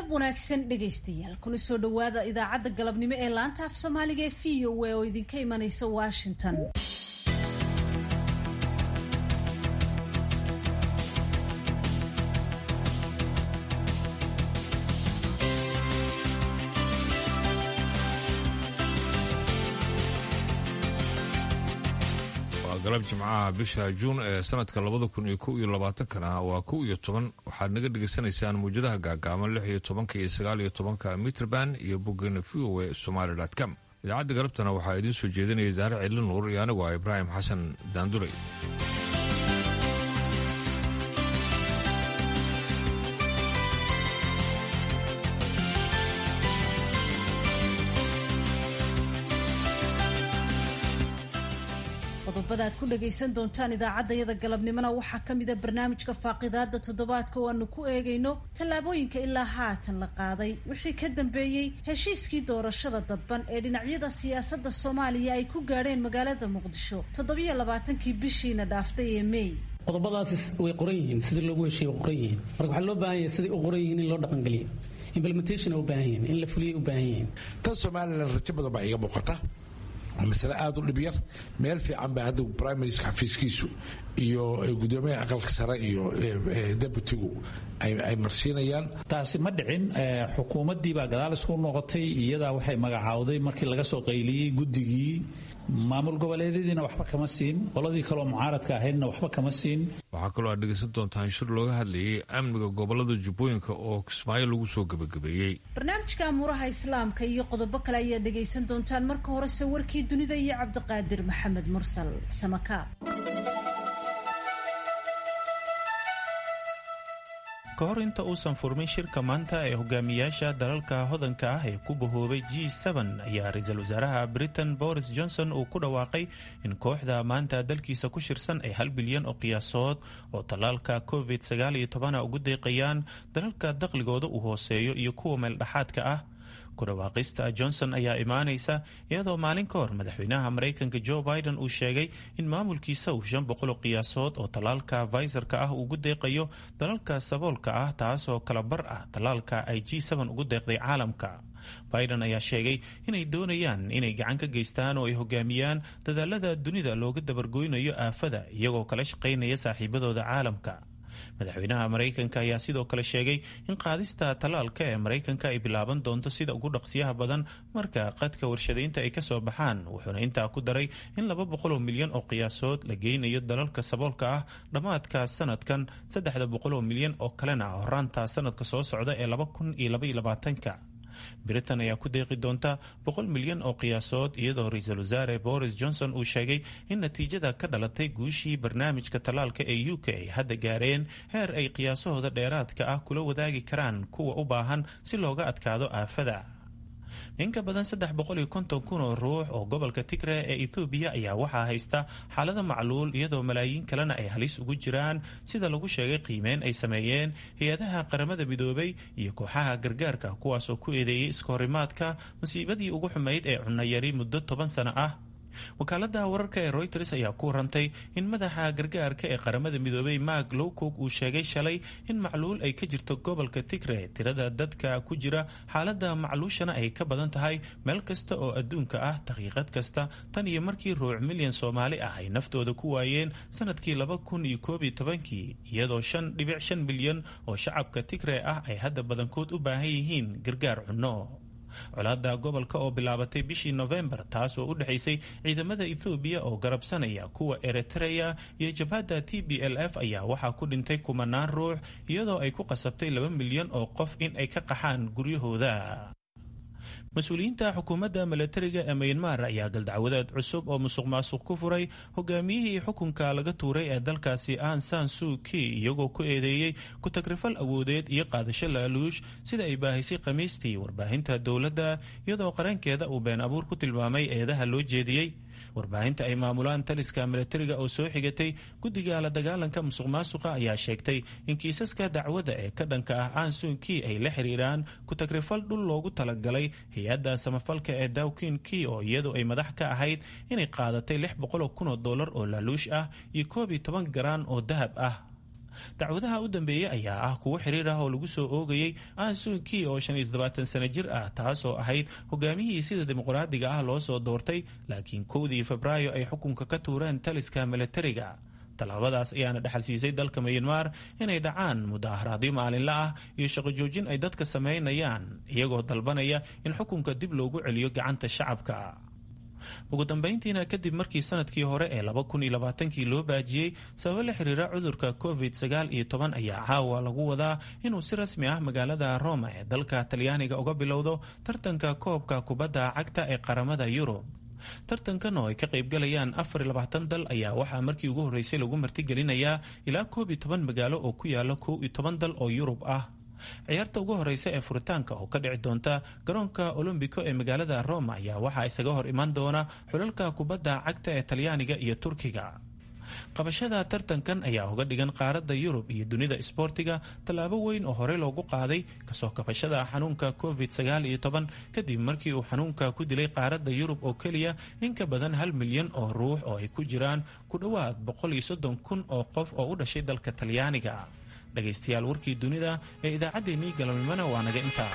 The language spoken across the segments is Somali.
galab wanaagsan dhegaystayaal kuna soo dhowaada idaacadda galabnimo ee laanta af soomaaliga ee v o a oo idinka imanaysa washington waa galab jimcaha bisha juun ee sanadka labada kun iyo kow iyo labaatankana waa kow iyo toban waxaad naga dhegaysanaysaan muwjadaha gaagaaban lix iyo tobanka iyo sagaal iyo tobanka mitrband iyo boggana v o e somaali com idaacadda galabtana waxaa idiin soo jeedinaya saare cidli nuur iyo anigu ah ibraahim xasan daanduray qodobada aad ku dhagaysan doontaan idaacaddayada galabnimona waxaa ka mida barnaamijka faaqidaada toddobaadka oo aanu ku eegayno tallaabooyinka ilaa haatan la qaaday wixii ka dambeeyey heshiiskii doorashada dadban ee dhinacyada siyaasadda soomaaliya ay ku gaadheen magaalada muqdisho toddobiyo labaatankii bishiina dhaaftay ee mey qodobadaasi way qoran yihiin sidii loogu heshiiye way qoran yihiin marka waxaa loo baahan yahay siday u qoran yihiin in loo dhaqangeliyo implementation u baahan yihiin in la fuliyay u baahan yihiin tan somalilan rajo badan baa iga muuqata masale aada u dhib yar meel fiican baa hadda prime minister xafiiskiisu iyo gudoomiyaha aqalka sare iyo deputigu ay marsiinayaan taasi ma dhicin xukuumaddii baa gadaal isku noqotay iyadaa waxay magacaawday markii laga soo qayliyey guddigii maamul goboleedyadiina waxba kama siin qoladii kaloo mucaaradka ahaydna waxba kama siin waxaa kaloo aad dhegaysan doontaan shir looga hadlayay amniga gobolada jubbooyinka oo kismaayo lagu soo gebagabeeyey barnaamijka amuuraha islaamka iyo qodobo kale ayaad dhegaysan doontaan marka horese warkii dunida iyo cabdiqaadir maxamed mursal samakaab ka hor inta uusan furmin shirka maanta ee hogaamiyaasha dalalka hodanka ah ee ku bahoobay g ayaa ra-iisul wasaaraha britain boris johnson uu ku dhawaaqay in kooxda maanta dalkiisa ku shirsan ay hal bilyan oo qiyaasood oo tallaalka covid ugu deeqayaan dalalka dakhligooda uu hooseeyo iyo kuwa meeldhexaadka ah ku dhawaaqista johnson ayaa imaanaysa iyadoo maalin ka hor madaxweynaha maraykanka joe biden uu sheegay in maamulkiisa uu shan boqoloo qiyaasood oo tallaalka faysarka ah ugu deeqayo dalalka saboolka ah taasoo kala bar ah tallaalka ay g ugu deeqday caalamka biden ayaa sheegay inay doonayaan inay gacan ka geystaan oo ay hogaamiyaan dadaalada dunida looga dabargoynayo aafada iyagoo kala shaqaynaya saaxiibadooda caalamka madaxweynaha maraykanka ayaa sidoo kale sheegay in qaadista tallaalka ee maraykanka ay bilaaban doonto sida ugu dhaqsiyaha badan marka qadka warshadaynta ay kasoo baxaan wuxuuna intaa ku daray in laba boqoloo milyan oo qiyaasood la geynayo dalalka saboolka ah dhammaadka sanadkan saddexda boqoloo milyan oo kalena horaanta sanadka soo socda ee laba kun iyo labaiyo labaatanka britain ayaa ku deeqi doonta boqol milyan oo qiyaasood iyadoo ra-iisul wasaare boris johnson uu sheegay in natiijada ka dhalatay guushii barnaamijka tallaalka ee u k ay hadda gaareen heer ay qiyaasahooda dheeraadka ah kula wadaagi karaan kuwa u baahan si looga adkaado aafada in ka badan saddex boqol iyo konton kun oo ruux oo gobolka tigre ee ethoobiya ayaa waxaa haysta xaalada macluul iyadoo malaayiin kalena ay halis ugu jiraan sida lagu sheegay qiimeyn ay sameeyeen hay-adaha qaramada midoobay iyo kooxaha gargaarka kuwaasoo ku eedeeyey iskahorimaadka musiibadii ugu xumayd ee cunayari muddo toban sano ah wakaalada wararka ee royters ayaa ku warantay in madaxa gargaarka ee qaramada midoobay mark lowcock uu sheegay shalay in macluul ay ka jirto gobolka tigre tirada dadka ku jira xaalada macluushana ay ka badan tahay meel kasta oo adduunka ah daqiiqad kasta tan iyo markii ruuc milyan soomaali ah ay naftooda ku waayeen sanadkii laba kun iyo koob iyo tobankii iyadoo shan dhibic shan milyan oo shacabka tigre ah ay hadda badankood u baahan yihiin gargaar cunno colaada gobolka oo bilaabatay bishii nofembar taas oo u dhexaysay ciidamada ethoobiya oo garabsanaya kuwa eritreya iyo jabhadda t b l f ayaa waxaa ku dhintay kumanaan ruux iyadoo ay ku qasabtay laba milyan oo qof in ay ka qaxaan guryahooda mas-uuliyiinta xukuumadda milatariga ee mayanmar ayaa galdacwadeed cusub oo musuq maasuq ku furay hogaamiyihii xukunka laga tuuray ee dalkaasi an san suu ki iyagoo ku eedeeyey ku-tagrifal awoodeed iyo qaadasho laaluush sida ay baahisay khamiistii warbaahinta dowladda iyadoo qarankeeda uu been abuur ku tilmaamay eedaha loo jeediyey warbaahinta ay maamulaan taliska milatariga oo soo xigatay guddiga la dagaalanka musuq maasuqa ayaa sheegtay in kiisaska dacwadda ee ka dhanka ah ansunkii ay la xiriiraan ku-tagrifal dhul loogu talagalay hay-adda samafalka ee dawkin kii oo iyadu ay madax ka ahayd inay qaadatay lix boqoloo kun oo dollar oo laaluush ah iyo koob iyo toban garaan oo dahab ah dacwadaha u dambeeyey ayaa ah kuwo xiriir ah oo lagu soo oogayey ansuki oo shan iyo toddobaatan sano jir ah taasoo ahayd hogaamiyihii sida dimuqraadiga ah loo soo doortay laakiin kowdii febraayo ay xukunka ka tuureen taliska milatariga tallaabadaas ayaana dhexal siisay dalka miyanmar inay dhacaan mudaharaadyo maalinla ah iyo shaqo joojin ay dadka samaynayaan iyagoo dalbanaya in xukunka dib loogu celiyo gacanta shacabka ugu dambeyntiina kadib markii sanadkii hore ee laba kun iyo labaatankii loo baajiyey sababo la xiriira cudurka covid sagaal iyo toban ayaa caawa lagu wadaa inuu si rasmi ah magaalada roma ee dalka talyaaniga uga bilowdo tartanka koobka kubadda cagta ee qaramada yurub tartankan oo ay ka qaybgalayaan afar iyo labaatan dal ayaa waxaa markii ugu horreysay lagu martigelinayaa ilaa koob iyo toban magaalo oo ku yaala kow iyo toban dal oo yurub ah ciyaarta ugu horeysa ee furitaanka oo ka dhici doonta garoonka olombico ee magaalada roma ayaa waxaa isaga hor imaan doona xulalka kubadda cagta ee talyaaniga iyo turkiga qabashada tartankan ayaa uga dhigan qaaradda yurub iyo dunida isboortiga tallaabo weyn oo horey loogu qaaday kasoo kabashada xanuunka covid sagaal iyo toban kadib markii uu xanuunka ku dilay qaaradda yurub oo keliya in ka badan hal milyan oo ruux oo ay ku jiraan ku dhowaad boqol iyo soddon kun oo qof oo u dhashay dalka talyaaniga dhegaystayaal warkii dunida ee idaacaddeenii galabnimona waa naga intaa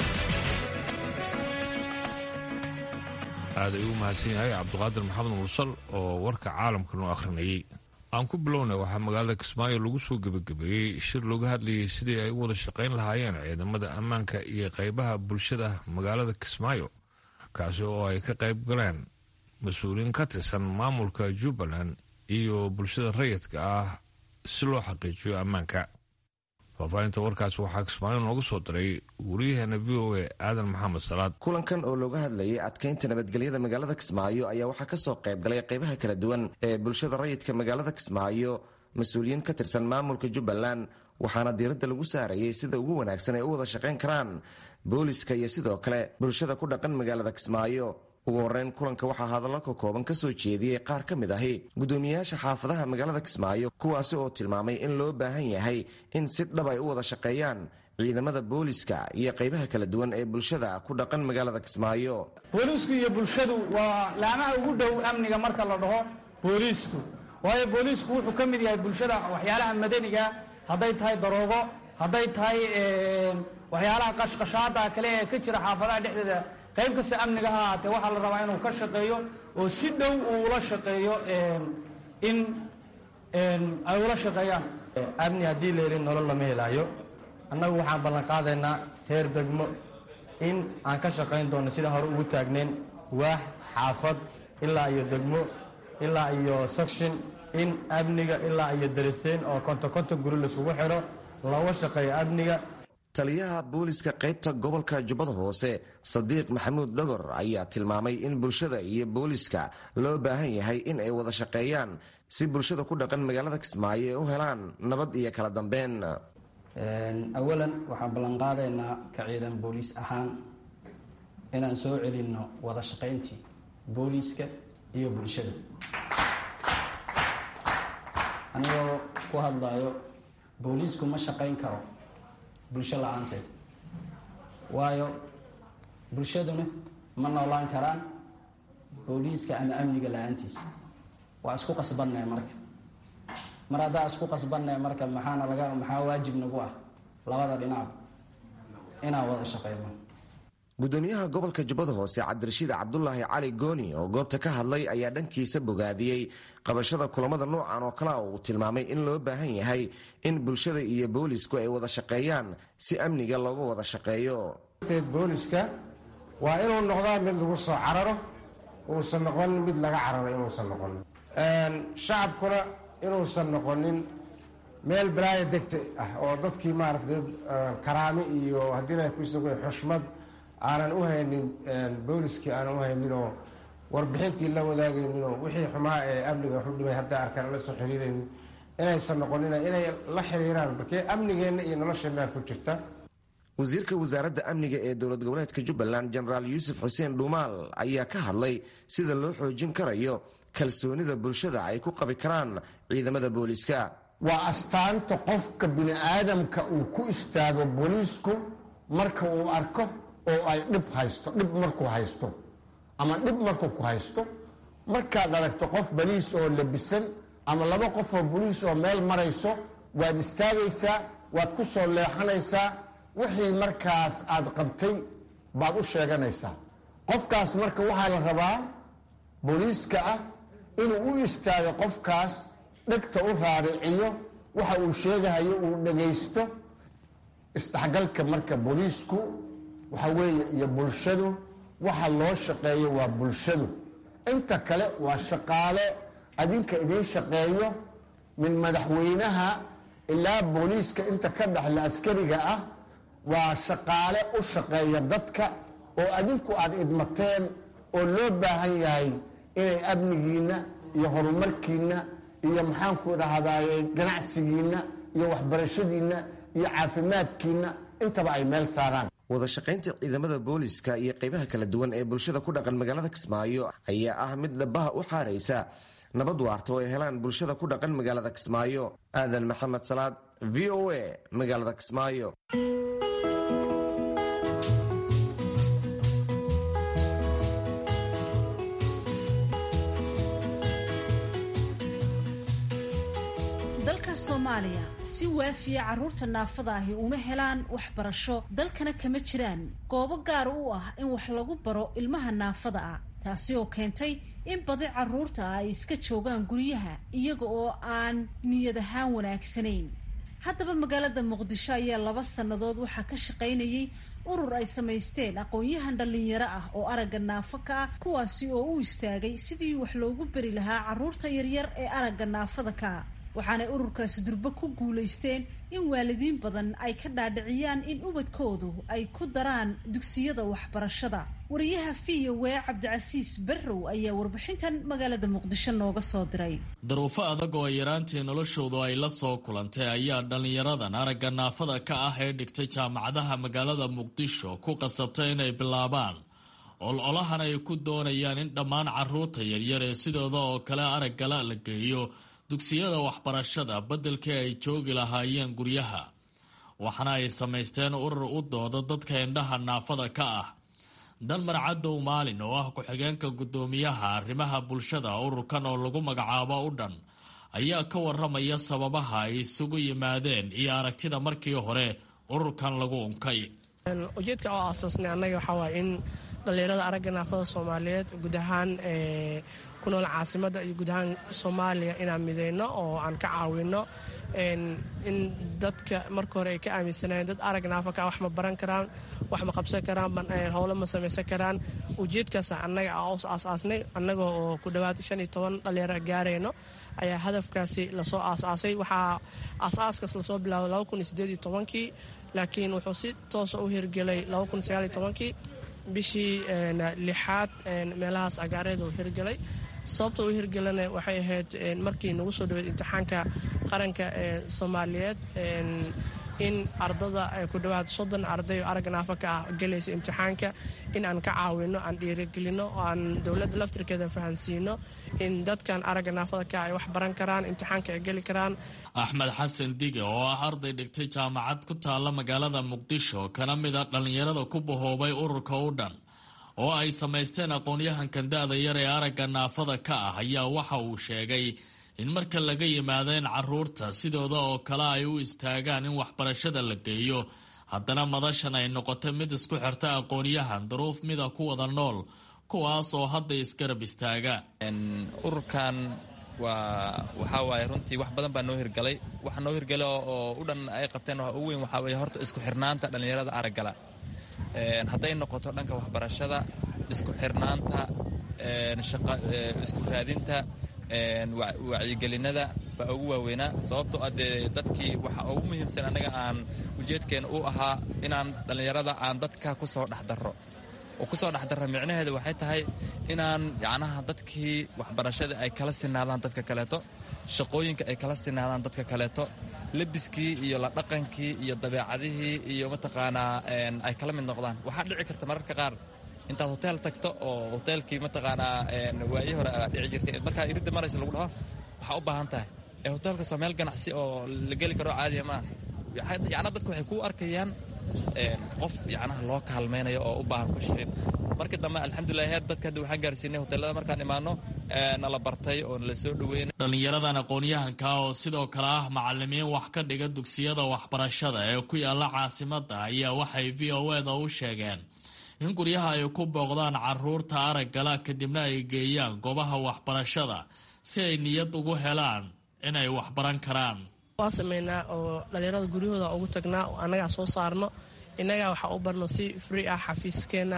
aad ayuu u mahadsan yahay cabdiqaadir maxamed mursal oo warka caalamka noo akhrinayay aan ku bilownay waxaa magaalada kismaayo lagu soo gebagabeeyey shir looga hadlayay sidii ay u wada shaqayn lahaayeen ciidamada ammaanka iyo qaybaha bulshada magaalada kismaayo kaasi oo ay ka qayb galeen mas-uuliyiin ka tirsan maamulka jubbaland iyo bulshada rayidka ah si loo xaqiijiyo ammaanka faahfaahinta warkaas waxaa kismaayo noogu soo diray wariyaheena v o a aadan maxamed salaad kulankan oo looga hadlayay adkaynta nabadgelyada magaalada kismaayo ayaa waxaa kasoo qayb galay qaybaha kala duwan ee bulshada rayidka magaalada kismaayo mas-uuliyiin ka tirsan maamulka jubbaland waxaana diiradda lagu saarayay sida ugu wanaagsan ay u wada shaqayn karaan booliska iyo sidoo kale bulshada ku dhaqan magaalada kismaayo ugu horeyn kulanka waxaa hadallo ka kooban ka soo jeediyey qaar ka mid ahi guddoomiyayaasha xaafadaha magaalada kismaayo kuwaasi oo tilmaamay in loo baahan yahay in si dhab ay u wada shaqeeyaan ciidamada booliska iyo qaybaha kala duwan ee bulshada ku dhaqan magaalada kismaayo booliisku iyo bulshadu waa laamaha ugu dhow amniga marka la dhaho booliisku waayo booliisku wuxuu ka mid yahay bulshada waxyaalaha madaniga hadday tahay daroogo hadday tahay waxyaalaha qashqashaada kale ee ka jira xaafadaha dhexdeeda qayb kasta amniga ha ahaatee waxaa la rabaa inuu ka shaqeeyo oo si dhow uu ula shaqeeyo in ay ula shaqeeyaan amni haddii la helin nolol lama helaayo annagu waxaan ballan qaadaynaa heer degmo in aan ka shaqayn doono sida hore ugu taagnayn waax xaafad ilaa iyo degmo ilaa iyo section in amniga ilaa iyo dariseen oo konto konton guri laiskugu xidho looga shaqeeyo amniga taliyaha booliska qaybta gobolka jubbada hoose sadiiq maxamuud dhogor ayaa tilmaamay in bulshada iyo booliska loo baahan yahay in ay wada shaqeeyaan si bulshada ku dhaqan magaalada kismaayo ay u helaan nabad iyo kala dambeyn awalan waxaan ballanqaadaynaa ka ciidan booliis ahaan inaan soo celinno wada shaqayntii booliiska iyo bulshada anigoo ku hadlayo booliisku ma shaqayn karo bulsho la-aanteed waayo bulshaduna ma noolaan karaan booliiska ama amniga la-aantiisa waa isku qasbannae marka mar haddaa isku qasbannae marka maxaana laga maxaa waajib nagu ah labada dhinac inaan wada shaqeyno gudoomiyaha gobolka jubbada hoose cabdirashiid cabdulaahi cali gooni oo goobta ka hadlay ayaa dhankiisa bogaadiyey qabashada kulamada noocan oo kale uu tilmaamay in loo baahan yahay in bulshada iyo boolisku ay wada shaqeeyaan si amniga looga wada shaqeeyo booliska waa inuu noqdaa mid lagu soo cararo uusan noqonin mid laga cararo inuusan noqonin shacabkuna inuusan noqonin meel balaaya degta ah oo dadkii maarata karaami iyo haddiina kuisag xushmad aanan u haynin booliskii aanan u hayninoo warbixintii la wadaagayninoo wixii xumaa ee amniga waxu dhimay hadday arkaan la soo xiriiraynin inaysan noqonin inay la xiriiraan markee amnigeenna iyo nolosheenna ku jirta wasiirka wasaaradda amniga ee dowlad goboleedka jubbaland jenaraal yuusuf xuseen dhuumaal ayaa ka hadlay sida loo xoojin karayo kalsoonida bulshada ay ku qabi karaan ciidamada booliska waa astaanta qofka bini aadamka uu ku istaago booliisku marka uu arko oo ay dhib haysto dhib markuu haysto ama dhib markuu ku haysto markaad aragto qof boliis oo labisan ama laba qof oo boliis oo meel marayso waad istaagaysaa waad ku soo leexanaysaa wixii markaas aad qabtay baad u sheeganaysaa qofkaas marka waxaa la rabaa booliiska ah inuu u istaago qofkaas dhegta u raariciyo waxa uu sheegahayo uu dhagaysto isdhexgalka marka booliisku waxa weeye iyo bulshadu waxa loo shaqeeyo waa bulshadu inta kale waa shaqaale adinka idiin shaqeeyo min madaxweynaha ilaa booliiska inta ka dhexla askariga ah waa shaqaale u shaqeeya dadka oo adinku aad idmateen oo loo baahan yahay inay amnigiinna iyo horumarkiinna iyo maxaanku dhahdaye ganacsigiinna iyo waxbarashadiinna iyo caafimaadkiinna intaba ay meel saaraan wada shaqaynta ciidamada booliska iyo qaybaha kala duwan ee bulshada ku dhaqan magaalada kismaayo ayaa ah mid dhabaha u xaaraysa nabad waarta oo ay helaan bulshada ku dhaqan magaalada kismaayo aadan maxamed salaad v o a magaalada kismaayo dalka soomaaliya si waafiya carruurta naafada ahi uma helaan waxbarasho dalkana kama jiraan goobo gaar u ah in wax lagu baro ilmaha naafada ah taasi oo keentay in badi carruurta ah ay iska joogaan guryaha iyaga oo aan niyad ahaan wanaagsanayn haddaba magaalada muqdisho ayaa laba sannadood waxaa ka shaqaynayay urur ay samaysteen aqoon-yahan dhallinyaro ah oo aragga naafo ka ah kuwaasi oo u istaagay sidii wax loogu beri lahaa carruurta yaryar ee aragga naafada ka ah waxaanay ururkaasi durbo ku guulaysteen in waalidiin badan ay ka dhaadhiciyaan in ubadkoodu ay ku daraan dugsiyada waxbarashada wariyaha v o w cabdicasiis barrow ayaa warbixintan magaalada muqdisho nooga soo diray daruufo adag oo ay yaraantii noloshoodu ay la soo kulantay ayaa dhallinyaradan aragga naafada ka ah ee dhigtay jaamacadaha magaalada muqdisho ku qasabtay inay bilaabaan ololahan ay ku doonayaan in dhammaan carruurta yaryar ee sidooda oo kale araggala la geeyo dugsiyada waxbarashada beddelkii ay joogi lahaayeen guryaha waxaana ay samaysteen urur u dooda dadka indhaha naafada ka ah dalmar cadow maalin oo ah ku-xigeenka guddoomiyaha arrimaha bulshada ururkan oo lagu magacaabo u dhan ayaa ka waramaya sababaha ay isugu yimaadeen iyo aragtida markii hore ururkan lagu unkay ujeedka oo aasaasnay annaga waxaa waaya in dhallinyarada aragga naafada soomaaliyeed guud ahaan ku nool caasimadda iyo guud ahaan soomaaliya inaan mideyno oo aan ka caawino in dadka marka hore ay ka aaminsanayeen dad arag naafa ka wax ma baran karaan wax ma qabsan karaan howlo ma samaysan karaan ujeedkaas annaga aasaasnay annaga oo ku dhowaad shan iyo toban dhallinyaro gaarayno ayaa hadafkaasi lasoo aasaasay waxaa aasaaskaas lasoo bilaabay laba kun iyo sideed iyo tobankii laakiin wuxuu si toosa u hirgelay laba kun iyo sagaal iyo tobankii bishii lixaad meelahaas agaareed uu hirgelay sababta u hirgelana waxay ahayd markii nagu soo dhaweed imtixaanka qaranka ee soomaaliyeed in ardada ku dhowaad soddon arday oo aragga naafa ka ah gelaysa imtixaanka in aan ka caawino aan dhiirigelino oo aan dowladda laftirkeeda fahansiino in dadkan aragga naafada ka ay wax baran karaan imtixaanka ay geli karaan axmed xasan dige oo ah arday dhigtay jaamacad ku taalla magaalada muqdisho kana mid a dhallinyarada ku bahoobay ururka u dhan oo ay samaysteen aqoon-yahankan da-da yar ee aragga naafada ka ah ayaa waxa uu sheegay in marka laga yimaado in carruurta sidooda oo kale ay u istaagaan in waxbarashada la geeyo haddana madashan ay noqoto mid isku xirta aqoon-yahan duruuf mida ku wada nool kuwaas oo hadda isgarab istaaga ururkan waa waxaa waaye runtii wax badan baa noo hirgalay waxa noo hirgala oo u dhan ay qabteen waxa ugu weyn waxaa weye horta isku xirnaanta dhallinyarada araggala hadday noqoto dhanka waxbarashada isku xirnaanta isku raadinta wacyigelinada baa ugu waaweynaa sababtoo ah dee dadkii waxa ugu muhiimsan annaga aan ujeedkeena u ahaa inaan dhallinyarada aan dadka ku soo dhexdarro oo ku soo dhexdarro micnaheedu waxay tahay inaan yacnaha dadkii waxbarashada ay kala sinaadaan dadka kaleeto shaqooyinka ay kala sinaadaan dadka kaleeto lebiskii iyo la dhaqankii iyo dabeecadihii iyo mataqaanaa ay kala mid noqdaan waxaa dhici karta mararka qaar intaad hoteel tagto oo hoteelkii mataqaanaa waayi hore dhici jirtay markaa iridda maraysa lagu dhaho waxaa u baahan tahay ee hoteelkaas waa meel ganacsi oo la geli karo caadiya maaha yacna dadku waxay kuu arkayaan qof yacnaha loo kaalmaynayo oo u baahan ku shirin markii dambe alxamdulilah heer dadka hadda waxaan gaarsiinay hoteelada markaan imaano nala bartay oo nala soo dhoweynay dhallinyaradan aqoon-yahanka oo sidoo kale ah macalimiin wax ka dhiga dugsiyada waxbarashada ee ku yaala caasimadda ayaa waxay v o eda u sheegeen in guryaha ay ku booqdaan caruurta araggala kadibna ay geeyaan goobaha waxbarashada si ay niyad ugu helaan inay waxbaran karaan waa sameynaa oo dhallinyarada guryahooda ugu tagnaa oo annagaa soo saarno innagaa waxaa u barno si free ah xafiiskeena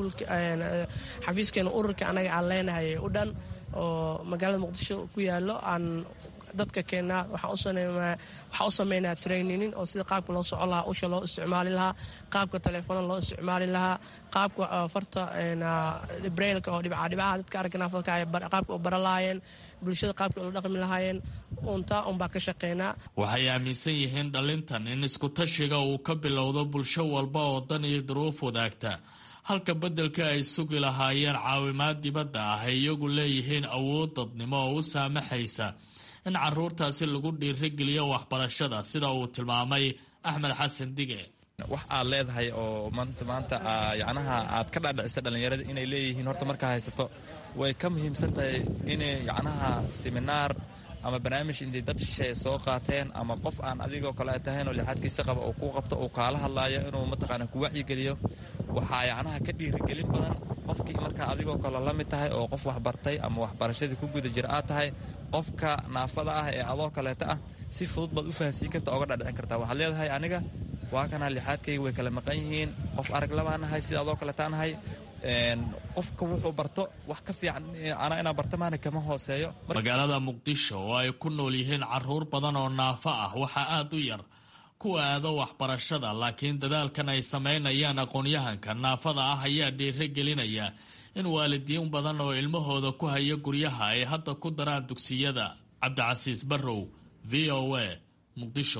xafiiskeena ururka annaga aan leenahay u dhan oo magaalada muqdisho ku yaallo aan dadka keennaa waxaa u sameynaa traininin oo sida qaabka loo soco lahaa usha loo isticmaali lahaa qaabka telefoona loo isticmaali lahaa qaabka farta brailka oo dhibcadhibcaha dadka aragga naafadka qaabka u bara lahaayeen bulshada qaabka ula dhaqmi lahaayeen untaa unbaa ka shaqeynaa waxay aaminsan yihiin dhallintan in iskutashiga uu ka bilowdo bulsho walba oo dan iyo duruuf wadaagta halka beddelka ay sugi lahaayeen caawimaad dibadda ah ay iyagu leeyihiin awood dadnimo oo u saamaxaysa in caruurtaasi lagu dhiirigeliyo waxbarashada sida uu tilmaamay axmed xasan dige wax aad leedahay oo maanta maanta yacnaha aad ka dhaadhicisa dhallinyarada inay leeyihiin horta markaa haysato way ka muhiimsan tahay inay yacnaha seminaar ama barnaamij intay dad shisheeye soo qaateen ama qof aan adigoo kale ay tahayn oo lixaadkiisa qaba uu ku qabto uu kaala hadlaayo inuu mataqaana ku wacyigeliyo waxaa yacnaha ka dhiirigelin badan qofkii markaa adigoo kale la mid tahay oo qof waxbartay ama waxbarashadii ku guda jira aad tahay qofka naafada ah ee adoo kaleeta ah si fudud baad u fahansiin karta oga dhadhicin kartaa waxaad leedahay aniga waa kanaa lixaadkayga way kala maqan yihiin qof arag labaa nahay sida adoo kaleetaa nahay qofka wuxuu barto wax ka fiican anaa inaa barta maana kama hooseeyo magaalada muqdisho oo ay ku nool yihiin caruur badan oo naafo ah waxaa aad u yar kuwa aado waxbarashada laakiin dadaalkan ay samaynayaan aqoon-yahanka naafada ah ayaa dhiiro gelinaya in waalidiin badan oo ilmahooda ku haya guryaha ay hadda ku daraan dugsiyada cabdicasiis barrow v o a muqdisho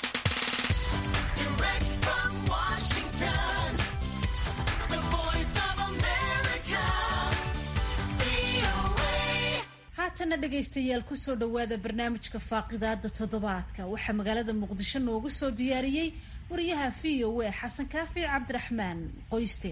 haatana dhegaystayaal kusoo dhowaada barnaamijka faaqidaada toddobaadka waxaa magaalada muqdisho noogu soo diyaariyey wariyaha v o a xasan kaafi cabdiraxmaan qoyste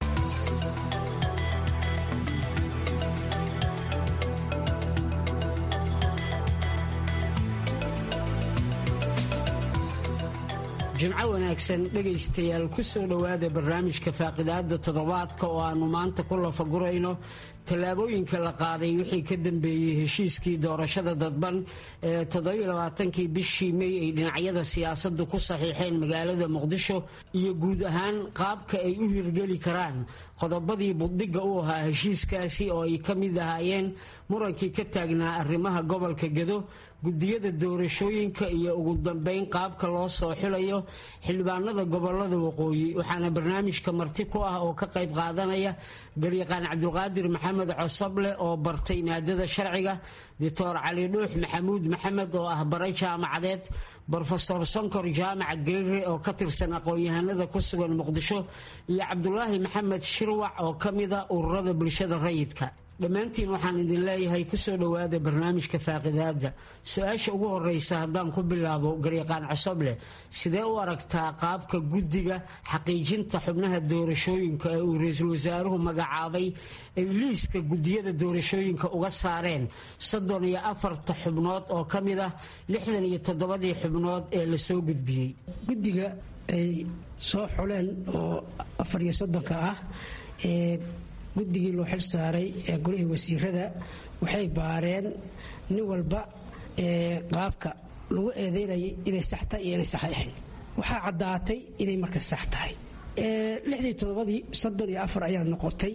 jimco wanaagsan dhegaystayaal ku soo dhowaada barnaamijka faaqidaada toddobaadka oo aannu maanta ku lafagurayno tallaabooyinka la qaaday wixii ka dambeeyey heshiiskii doorashada dadban ee toddobaaatankii bishii mey ay dhinacyada siyaasaddu ku saxiixeen magaalada muqdisho iyo guud ahaan qaabka ay u hirgeli karaan qodobadii buddhigga u ahaa heshiiskaasi oo ay ka mid ahaayeen murankii ka taagnaa arrimaha gobolka gedo gudiyada doorashooyinka iyo ugu dambeyn qaabka loo soo xilayo xildhibaanada gobolada waqooyi waxaana barnaamijka marti ku ah oo ka qayb qaadanaya garyaqaan cabdulqaadir maxamed cosoble oo bartay maadada sharciga doctor cali dhuux maxamuud maxamed oo ah bare jaamacadeed brofesor sonkor jaamac geere oo ka tirsan aqoon-yahanada ku sugan muqdisho iyo cabdulaahi maxamed shirwac oo ka mida ururada bulshada rayidka dhammaantiin waxaan idin leeyahay kusoo dhowaada barnaamijka faaqidaada su-aasha ugu horeysa haddaan ku bilaabo garyaqaan cosoble sidee u aragtaa qaabka guddiga xaqiijinta xubnaha doorashooyinka ee uu ra-iisul wasaaruhu magacaabay ay liiska gudiyada doorashooyinka uga saareen soddon iyo afarta xubnood oo ka mid ah lixdan iyo toddobadii xubnood ee lasoo gudbiyey guddiga ay soo xuleen oo afar iyo soddonka ah ee guddigii loo xil saaray ee golihii wasiirada waxay baareen nin walba ee qaabka lagu eedeynayay inay sax tahay iyo inay sax ahayn waxaa caddaatay inay marka sax tahay lixdii toddobadii soddon iyo afar ayaa noqotay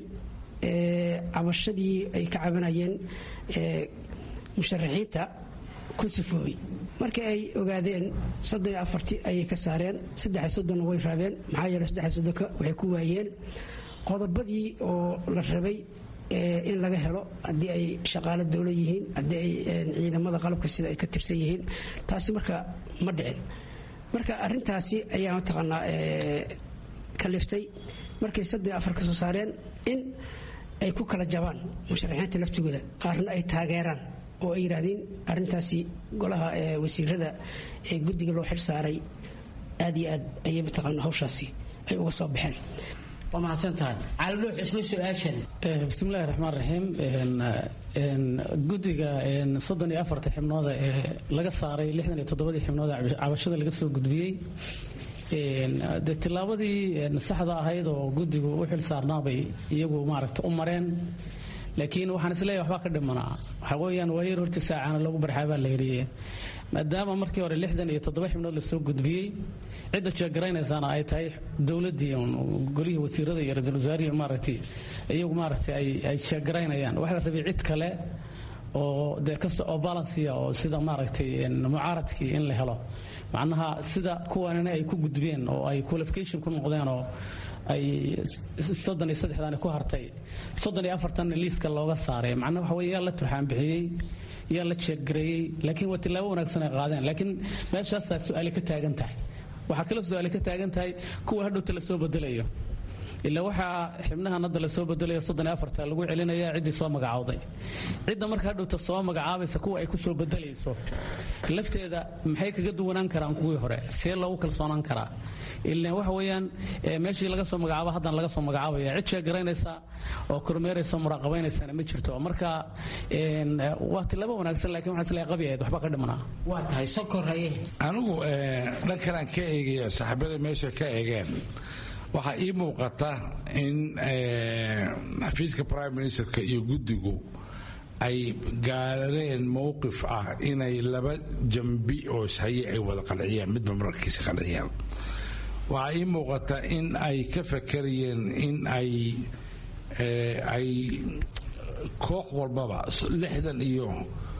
cabashadii ay ka cabanayeen musharaxiinta ku sifoobay markii ay ogaadeen soddon iyo afartii ayay ka saareen saddexiy soddonna way raabeen maxaa yeeley saddexiy soddonka waxay ku waayeen qodobadii oo la rabay in laga helo haddii ay shaqaalo dowla yihiin haddii ay ciidamada qalabka sida ay ka tirsan yihiin taasi marka ma dhicin marka arintaasi ayaa mataqaanaa kaliftay markay soddon iyo afar ka soo saareen in ay ku kala jabaan musharaxiinta laftigooda qaarna ay taageeraan oo ay yidhaahdeen arintaasi golaha wasiirada ee guddiga loo xil saaray aad iyo aad ayay mataqaana hawshaasi ay uga soo baxeen waa mahadsantahay caalidhuux isla su-aashan bismillahi raxmaan raxiim guddiga soddon iyo afarta xibnooda ee laga saaray lixdan iyo toddobadii xibnooda cabashada laga soo gudbiyey de tillaabadii saxda ahayd oo guddigu u xil saarnaabay iyagu maaragta u mareen laakiin waxaan isleeyahay waxbaa ka dhimanaa waxaa weeyaan waayar hortii saacana lagu barxaabaa la yidhi maadaama markii hore lixdan iyo toddoba xibnood lasoo gudbiyey cidda jeegaraynaysaana ay tahay dowladdii golihii wasiirada iyo ra-iisul wasaarihii maaragtay iyagu maaragtay ay jeegaraynayaan waxaa la rabay cid kale oo dee kasta oo balansiya oo sida maaragtay mucaaradkii in la helo macnaha sida kuwanina ay ku gudbeen oo ay qualification ku noqdeen oo ay soddon iyo saddexdan ku hartay soddon iyo afartanna liiska looga saaray macnaha waxa weye yaa la turxaan bixiyey yaa la jeeggareeyey laakiin waa tillaabo wanaagsan ay qaadeen laakiin meeshaasaa su-aali ka taagan tahay waxaa kaloo su-aali ka taagan tahay kuwa hadhowta la soo bedelayo ilaa waxaa xibnahan hadda lasoo bedelayo soddon iyo afarta lagu celinaya ciddii soo magacowday cidda marka hadhowta soo magacaabaysa kuwa ay ku soo bedelayso lafteeda maxay kaga duwanaan karaan kuwii hore see loogu kalsoonaan karaa ilan waxa weeyaan meeshii laga soo magacaabo haddana laga soo magacaabaya cid sheegaraynaysa oo kormeeraysa muraaqabaynaysana ma jirto marka waa tilaabo wanaagsan lakin waxaa isleeyahay qabi ahayd waxba ka dhimanaa waa tahay sokor haye anigu dhankanaan ka eegaya saaxiibada meesha ka eegeen waxaa ii muuqata in xafiiska prime ministerka iyo guddigu ay gaareen mowqif ah inay laba jambi oo ishaye ay wada qanciyaan midba mararkiisa qanciyaan waxaa ii muuqata in ay ka fakarayeen in ay ay koox walbaba lixdan iyo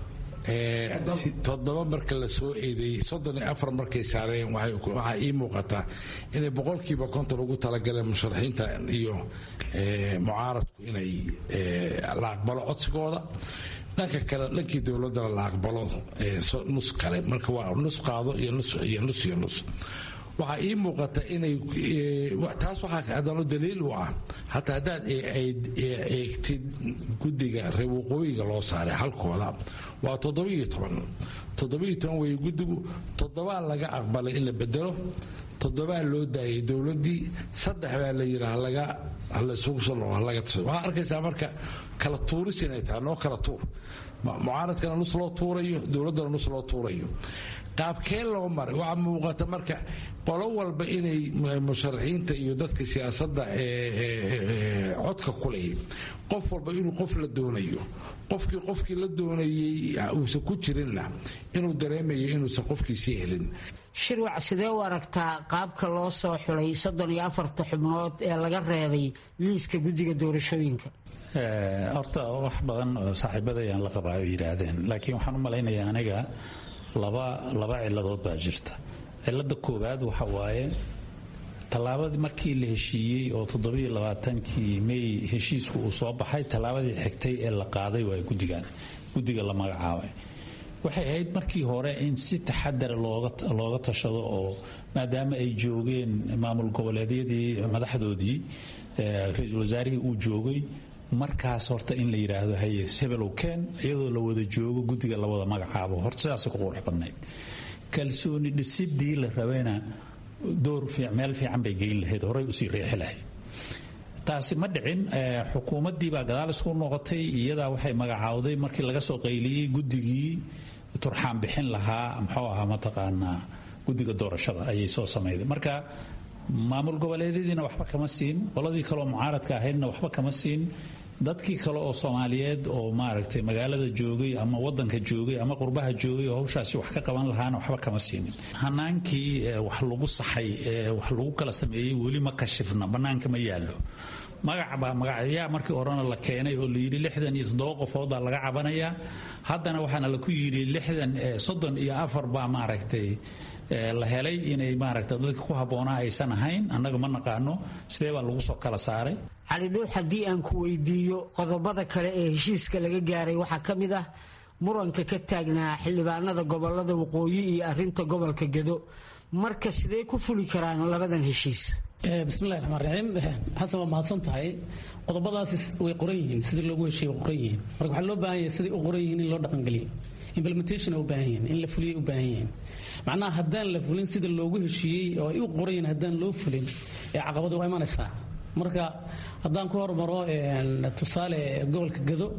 toddoba marka la soo eedeeyey soddon iyo afar markay saareen waxaa ii muuqataa inay boqolkiiba konton ugu talagaleen musharaxiinta iyo mucaaradku inay la aqbalo codsigooda dhanka kale dhankii dowladdana la aqbalo nus kale marka waa nus qaado iyo nus iyo nus iyo nus waxaa ii muuqata inay taas waxaa haddana daliil u ah hataa haddaad eegtid guddiga reer waqooyiga loo saaray halkooda waa toddobiyo toban toddobiyo toban weeye guddigu toddobaa laga aqbalay in la bedelo toddobaa loo daayay dowladdii saddex baa la yidhi halaga halasugu soo noqo halaga tasado waxaa arkaysaa marka kala tuuris inay tahay noo kala tuur mucaaradkana nus loo tuurayo dowladdana nus loo tuurayo qaabkee loo maray waxaa muuqata marka qolo walba inay musharaxiinta iyo dadka siyaasadda codka ku lehi qof walba inuu qof la doonayo qofkii qofkii la doonayey uusan ku jirinna inuu dareemayo inuusan qofkiisii helin shirwac sidee u aragtaa qaabka loo soo xulay soddon iyo afarta xubnood ee laga reebay liiska guddiga doorashooyinka horta wax badan oo saaxiibadayaan la qabaa ay yidhaahdeen laakiin waxaan u malaynayaa aniga laba laba ciladood baa jirta cilada koowaad waxa waaye tallaabadii markii la heshiiyey oo toddobiyo labaatankii may heshiisku uu soo baxay tallaabadii xigtay ee la qaaday waa guddigan guddiga la magacaabay waxay ahayd markii hore in si taxadara looga tashado oo maadaama ay joogeen maamul goboleedyadii madaxdoodii ra-iisul wasaarihii uu joogay markaas horta in la yidhaahdo haye hebelow keen iyadoo la wada joogo guddiga la wada magacaabo horta sidaasay ku qurux badnayd kalsooni dhisidii la rabayna door meel fiican bay geyn lahayd horay usii riixi lahayd taasi ma dhicin xukuumaddii baa gadaal isku noqotay iyadaa waxay magacaawday markii laga soo qayliyey guddigii turxaan bixin lahaa muxuu ahaa mataqaanaa guddiga doorashada ayay soo samayday marka maamul goboleedyadiina waxba kama siin qoladii kaleoo mucaaradka ahaydna waxba kama siin dadkii kale oo soomaaliyeed oo maaragtay magaalada joogay ama wadanka joogay ama qurbaha joogay oo hawshaasi wax ka qaban lahaana waxba kama siinin hanaankii wax lagu saxay ee wax lagu kala sameeyey weli ma kashifna bannaanka ma yaallo magacbaa magacyaa markii horena la keenay oo layidhi lixdan iyo toddoba qofood baa laga cabanayaa haddana waxaana laku yidhi lixdan soddon iyo afar baa maaragtay la helay inay maaragta dadka ku habboonaa aysan ahayn annaga ma naqaano sidee baa lagu soo kala saaray cali dhuux haddii aan ku weydiiyo qodobada kale ee heshiiska laga gaaray waxaa ka mid ah muranka ka taagnaa xildhibaanada gobolada waqooyi iyo arinta gobolka gedo marka sidee ku fuli karaan labadan heshiis bismillahi raxmaan raxiim xasan waa mahadsan tahay qodobadaasi way qoran yihiin sidii loogu heshiiye way qoran yihiin marka waxaa loo baahan yahay sidai u qoran yihiin in loo dhaqangeliyo implementation u baahan yihiin in la fuliyay u baahan yihiin macnaha haddaan la fulin sida loogu heshiiyey oo ay u qorayin haddaan loo fulin ee caqabadu waa imanaysaa marka haddaan ku hormaro tusaale gobolka gado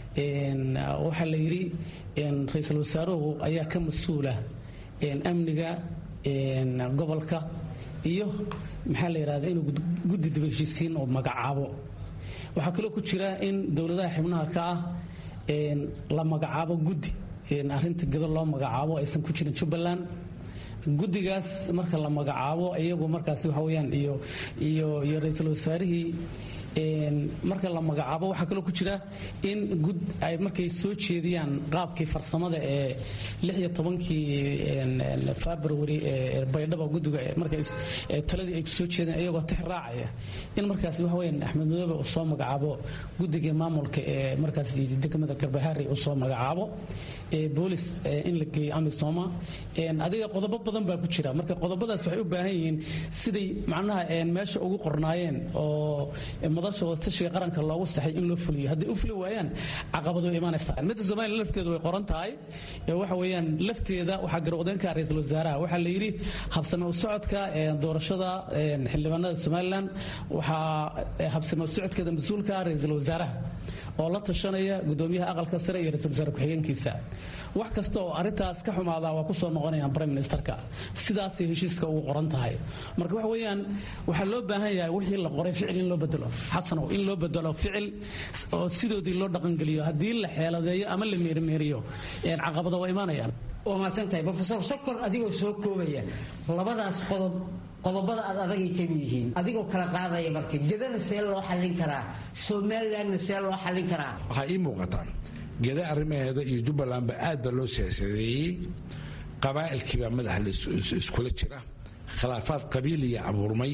waxaa la yidhi ra-iisul wasaaruhu ayaa ka mas-uula amniga gobolka iyo maxaa la yidhahda inuu guddi daba heshiisiin oo magacaabo waxaa kaloo ku jira in dowladaha xibnaha ka ah la magacaabo guddi arinta gado loo magacaabo aysan ku jirin jubbaland guddigaas marka la magacaabo iyagu markaas waxa weyaan iyo iyo iyo ra-iisul wasaarihii marka la magacaabo waxaa kaloo ku jira in gud ay markay soo jeediyaan qaabkii farsamada ee lixiyo tobankii february ee baydhaba guddiga markay taladii ay soo jeedeen iyagoo tix raacaya in markaas waxa weyaan axmed madoobe uu soo magacaabo guddigii maamulka ee markaas degmada garbahaari uu soo magacaabo boolis in la geeyo amisoma adiga qodobo badan baa ku jira marka qodobadaas waxay u baahan yihiin siday macnaha meesha ugu qornaayeen oo madasha wadatashiga qaranka loogu saxay in loo fuliyo hadday u fuli waayaan caqabado way imaanaysaa midda somaliya lafteedu way qoran tahay waxa weeyaan lafteeda waxaa garwadeenka ra-iisul wasaaraha waxaa la yidhi habsame u socodka doorashada xildhibaanada somaliland waxaa habsame u socodkeeda mas-uulka ra-iisul wasaaraha oo la tashanaya gudoomiyaha aqalka sare iyo ra-isul wasaare ku-xigeenkiisa wax kasta oo arrintaas ka xumaada waa kusoo noqonayaan prime ministerka sidaasay heshiiska ugu qoran tahay marka waxa weeyaan waxaa loo baahan yahay wixii la qoray ficil in loo bedelo xasanow in loo bedelo ficil oo sidoodii loo dhaqangeliyo haddii la xeeladeeyo ama la meerimeeriyo caqabada waa imaanayaan waa mahadsantahay rofesor sokor adigoo soo koobaya labadaas qodob qodobada aad adagay kamid yihiin adigoo kala qaadaya marka gedana see loo xallin karaa somalilandna see loo xallin karaa waxaa ii muuqataa geda arrimaheeda iyo jubbalandba aad baa loo siyaasadeeyey qabaa'ilkiibaa madaxa iskula jira khilaafaad qabiiliya abuurmay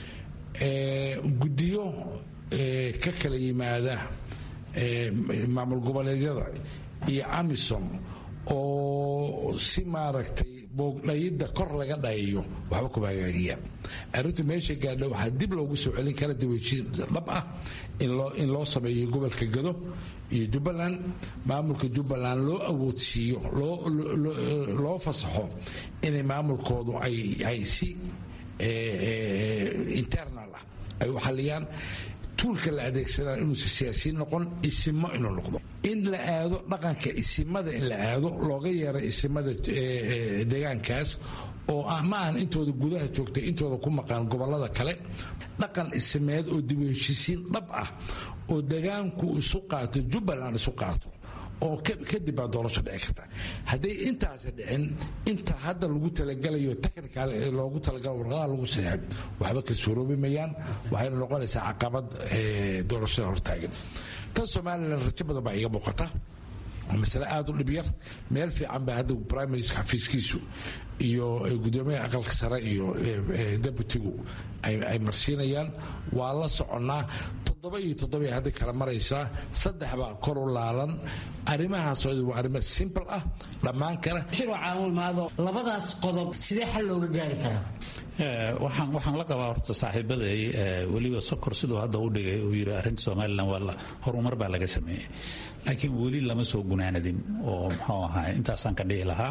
guddiyo ka kala yimaada maamul goboleedyada iyo amisom oo si maaragtay boogdhayidda kor laga dhayayo waxba kuma hagaagiyaan arrintu meesha gaadha waxaa dib loogu soo celin kara daweyjiin dhab ah in loo sameeyo gobolka gado iyo jubbaland maamulka jubbaland loo awoodsiiyo loo fasaxo inay maamulkoodu ay si internal ah ay u xalliyaan tuulka la adeegsanaa inuusa siyaasiyiin noqon isimo inuu noqdo in la aado dhaqanka isimada in la aado looga yeera isimada deegaankaas oo ma ahan intooda gudaha joogtay intooda ku maqaan gobolada kale dhaqan isimeed oo dib u heshiisiin dhab ah oo degaanku isu qaato jubbaland isu qaato oo kadib baa doorasho dhici karta hadday intaasi dhicin inta hadda lagu talagalayo technical loogu talagalo warqadaha lagu saxeeb waxba ka suuroobi mayaan waxayna noqonaysaa caqabad doorashada hortaagan tan somalilan rajo badan baa iga muuqata masale aada u dhibyar meel fiican baa hadda prime minister xafiiskiisu iyo gudoomiyaha aqalka sare iyo deputigu ay marsiinayaan waa la soconnaa toddoba iyo toddoba hadda kala maraysaa saddex baa kor u laalan arrimahaasoo waa arrimo simple ah dhammaan kara labadaas qodob sidee xal looga gaari karaa waxaan waxaan la qabaa horta saaxiibaday weliba sokor siduu hadda u dhigay uu yidhi arrinta somalilan waa horumar baa laga sameeyey laakiin weli lama soo gunaanadin oo muxuu ahaa intaasaan ka dhihi lahaa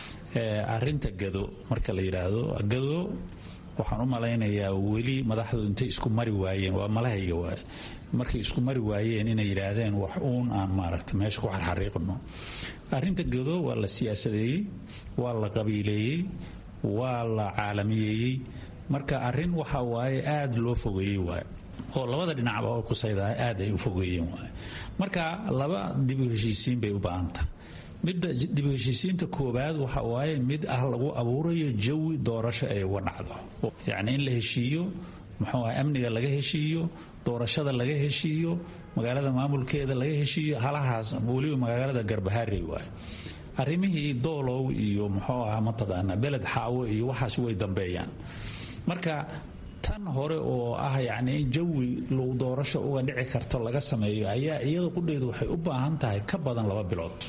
arrinta gado marka la yidhaahdo gado waxaan u malaynayaa weli madaxdu intay isku mari waayeen waa malahayga waay markay isku mari waayeen inay yidhaahdeen wax uun aan maaragta meesha ku xarxariiqno arrinta gado waa la siyaasadeeyey waa la qabiileeyey waa la caalamiyeeyey marka arrin waxa waaye aad loo fogeeyey waay oo labada dhinacba oo kusaydaa aad ay u fogeeyeen waay marka laba dib u heshiisiin bay u baahantah midda dib u heshiisiinta koowaad waxa waaye mid ah lagu abuurayo jawi doorasho ay uga dhacdo yacni in la heshiiyo muxuu ah amniga laga heshiiyo doorashada laga heshiiyo magaalada maamulkeeda laga heshiiyo halahaas weliba magaalada garbaharey waay arrimihii doolow iyo muxuu ahaa mataqaanaa beled xaawo iyo waxaas way dambeeyaan marka tan hore oo ah yacni in jawi low doorasho uga dhici karto laga sameeyo ayaa iyada qudheedu waxay u baahan tahay ka badan laba bilood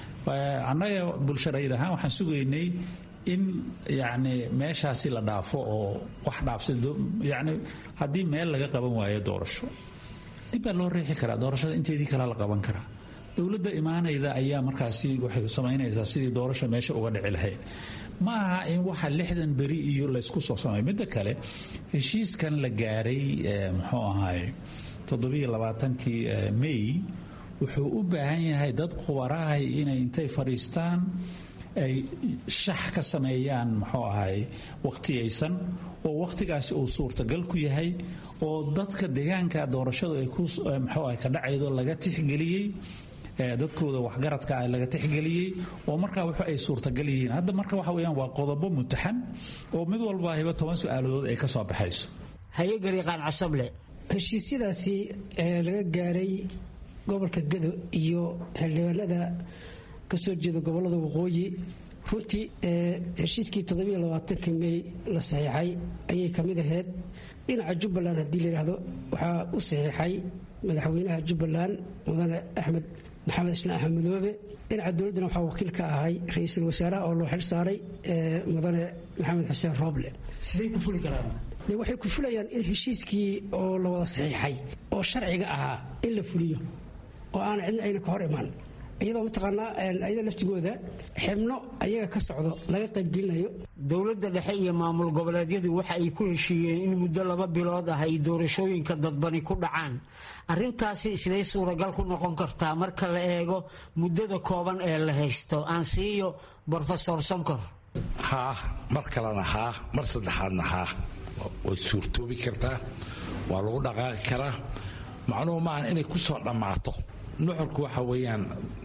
annaga bulsharayid ahaan waxaan sugaynay in yacni meeshaasi la dhaafo oo wax dhaafsa yacni haddii meel laga qaban waayo doorasho dib baa loo riixi karaa doorashada inteedii kalaa la qaban karaa dowladda imaanayda ayaa markaasi waxay samaynaysaa sidii doorasha meesha uga dhici lahayd ma aha in waxa lixdan beri iyo laysku soo samay midda kale heshiiskan la gaaray muxuu ahaay toddobiyo labaatankii may wuxuu u baahan yahay dad khubarahay inay intay fadhiistaan ay shax ka sameeyaan muxuu ahay waqtiyaysan oo waqtigaasi uu suurtagal ku yahay oo dadka deegaanka doorashadu ay ku muxuu ahay ka dhacaydo laga tixgeliyey dadkooda waxgaradka ah laga tixgeliyey oo markaa wax ay suurtagal yihiin hadda marka waxa weeyaan waa qodobo mutaxan oo mid walba hiba toban su-aaladood ay ka soo baxayso hayegariiqaan casable heshiisyadaasi ee laga gaaray gobolka gado iyo xildhibaanada kasoo jeeda gobolada waqooyi runtii heshiiskii toddobaatanki mey la saxiixay ayay ka mid ahayd dhinaca jubbaland haddii layidhaahdo waxaa u saxiixay madaxweynaha jubbaland mudane axmed maxamed islaan axmed madoobe dhinaca dowladdana waxaa wakiil ka ahay ra-iisul wasaaraha oo loo xil saaray mudane maxamed xuseen rooble siday ku fuli karaan de waxay ku fulayaan in heshiiskii oo la wada saxiixay oo sharciga ahaa in la fuliyo oo aana cidna ayna ka hor imaan iyadoo mataqaanaa ayada laftigooda xibno ayaga ka socdo laga qaybgelinayo dowladda dhexe iyo maamul goboleedyadu waxa ay ku heshiiyeen in muddo laba bilood ah ay doorashooyinka dadbani ku dhacaan arrintaasi siday suuragal ku noqon kartaa marka la eego muddada kooban ee la haysto aan siiyo brofesor sonkor haah mar kalena haah mar saddexaadna haah way suurtoobi kartaa waa lagu dhaqaaqi karaa macnuhu maaha inay ku soo dhammaato nuxurku waxa weeyaan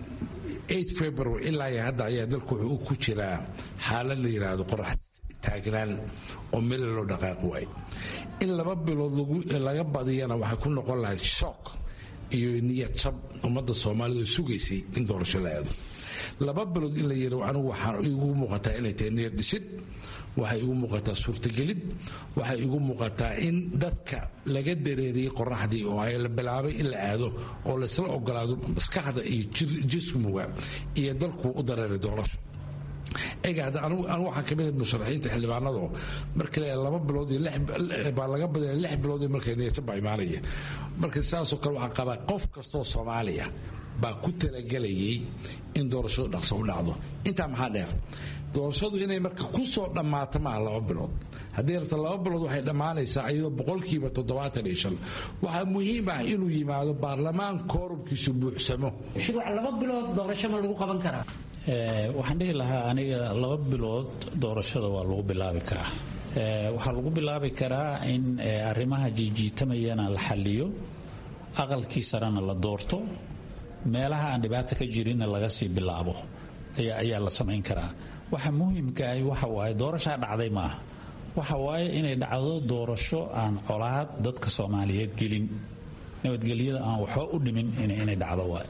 february ilaa iyo hadda ayaa dalku wuxuu ku jiraa xaalad la yidhaahdo qorax taagnaan oo meel loo dhaqaaqi waayo in laba bilood laga badiyana waxay ku noqon lahayd shook iyo niyad jab ummadda soomaalida oo sugaysay in doorasho la aado laba bilood in la yidhi anigu waxaan igu muuqataa inay tahay niyad dhisid waxay igu muuqataa suurtagelid waxay igu muuqataa in dadka laga dareeriyey qoraxdii oo ay la bilaabay in la aado oo laysla ogolaado maskaxda iyo jismuga iyo dalku u dareeray doorasho egaada anigu waxaa kamid ah musharaxiinta xildhibaanado marka le laba bilood iyo baa laga badaya lix bilood markay niyata baa imaanaya marka sidaasoo kale waxaa qabaa qof kastoo soomaaliya baa ku talagelayay in doorashadu dhaqso u dhacdo intaa maxaa dheer doorashadu inay marka ku soo dhammaato maaha laba bilood haddii rabta laba bilood waxay dhammaanaysaa iyadoo boqolkiiba toddobaatan iyo shan waxaa muhiim ah inuu yimaado baarlamaan koorumkiisu buuxsamo laba bilood doorasho ma lagu qaban karaa waxaan dhihi lahaa aniga laba bilood doorashada waa lagu bilaabi karaa waxaa lagu bilaabi karaa in arrimaha jiijiitamayana la xaliyo aqalkii sarena la doorto meelaha aan dhibaato ka jirinna laga sii bilaabo ayaa la samayn karaa waxa muhiimkaahi waxa waaye doorashaa dhacday maaha waxa waaye inay dhacdo doorasho aan colaad dadka soomaaliyeed gelin nabadgelyada aan waxba u dhimin inay dhacdo waay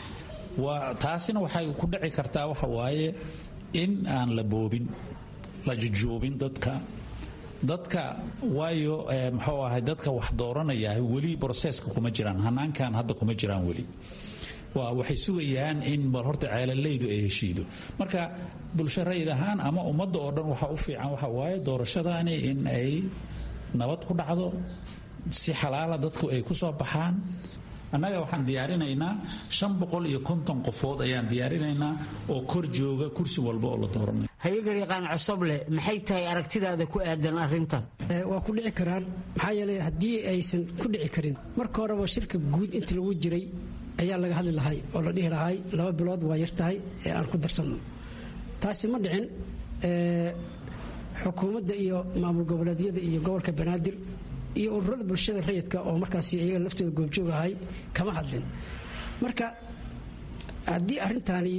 waa taasina waxay ku dhici kartaa waxa waaye in aan la boobin la jujoobin dadka dadka waayo muxuu ahay dadka wax dooranaya weli broseska kuma jiraan hanaankan hadda kuma jiraan weli waxay sugayaan in bal horta ceelalaydu ay heshiido marka bulsho rayid ahaan ama ummadda oo dhan waxa u fiican waxa waaye doorashadaani in ay nabad ku dhacdo si xalaala dadku ay ku soo baxaan annaga waxaan diyaarinaynaa shan boqol iyo konton qofood ayaan diyaarinaynaa oo kor jooga kursi walba oo la dooranay hayagariiqaan cosoble maxay tahay aragtidaada ku aadan arrintan waa ku dhici karaan maxaa yeelay haddii aysan ku dhici karin marka horeba shirka guud inta lagu jiray ayaa laga hadli lahay oo la dhihi lahay laba bilood waa yar tahay ee aan ku darsanno taasi ma dhicin xukuumadda iyo maamul goboleedyada iyo gobolka banaadir iyo ururada bulshada rayidka oo markaas iyaga laftooda goobjoog ahay kama hadlin marka haddii arrintaani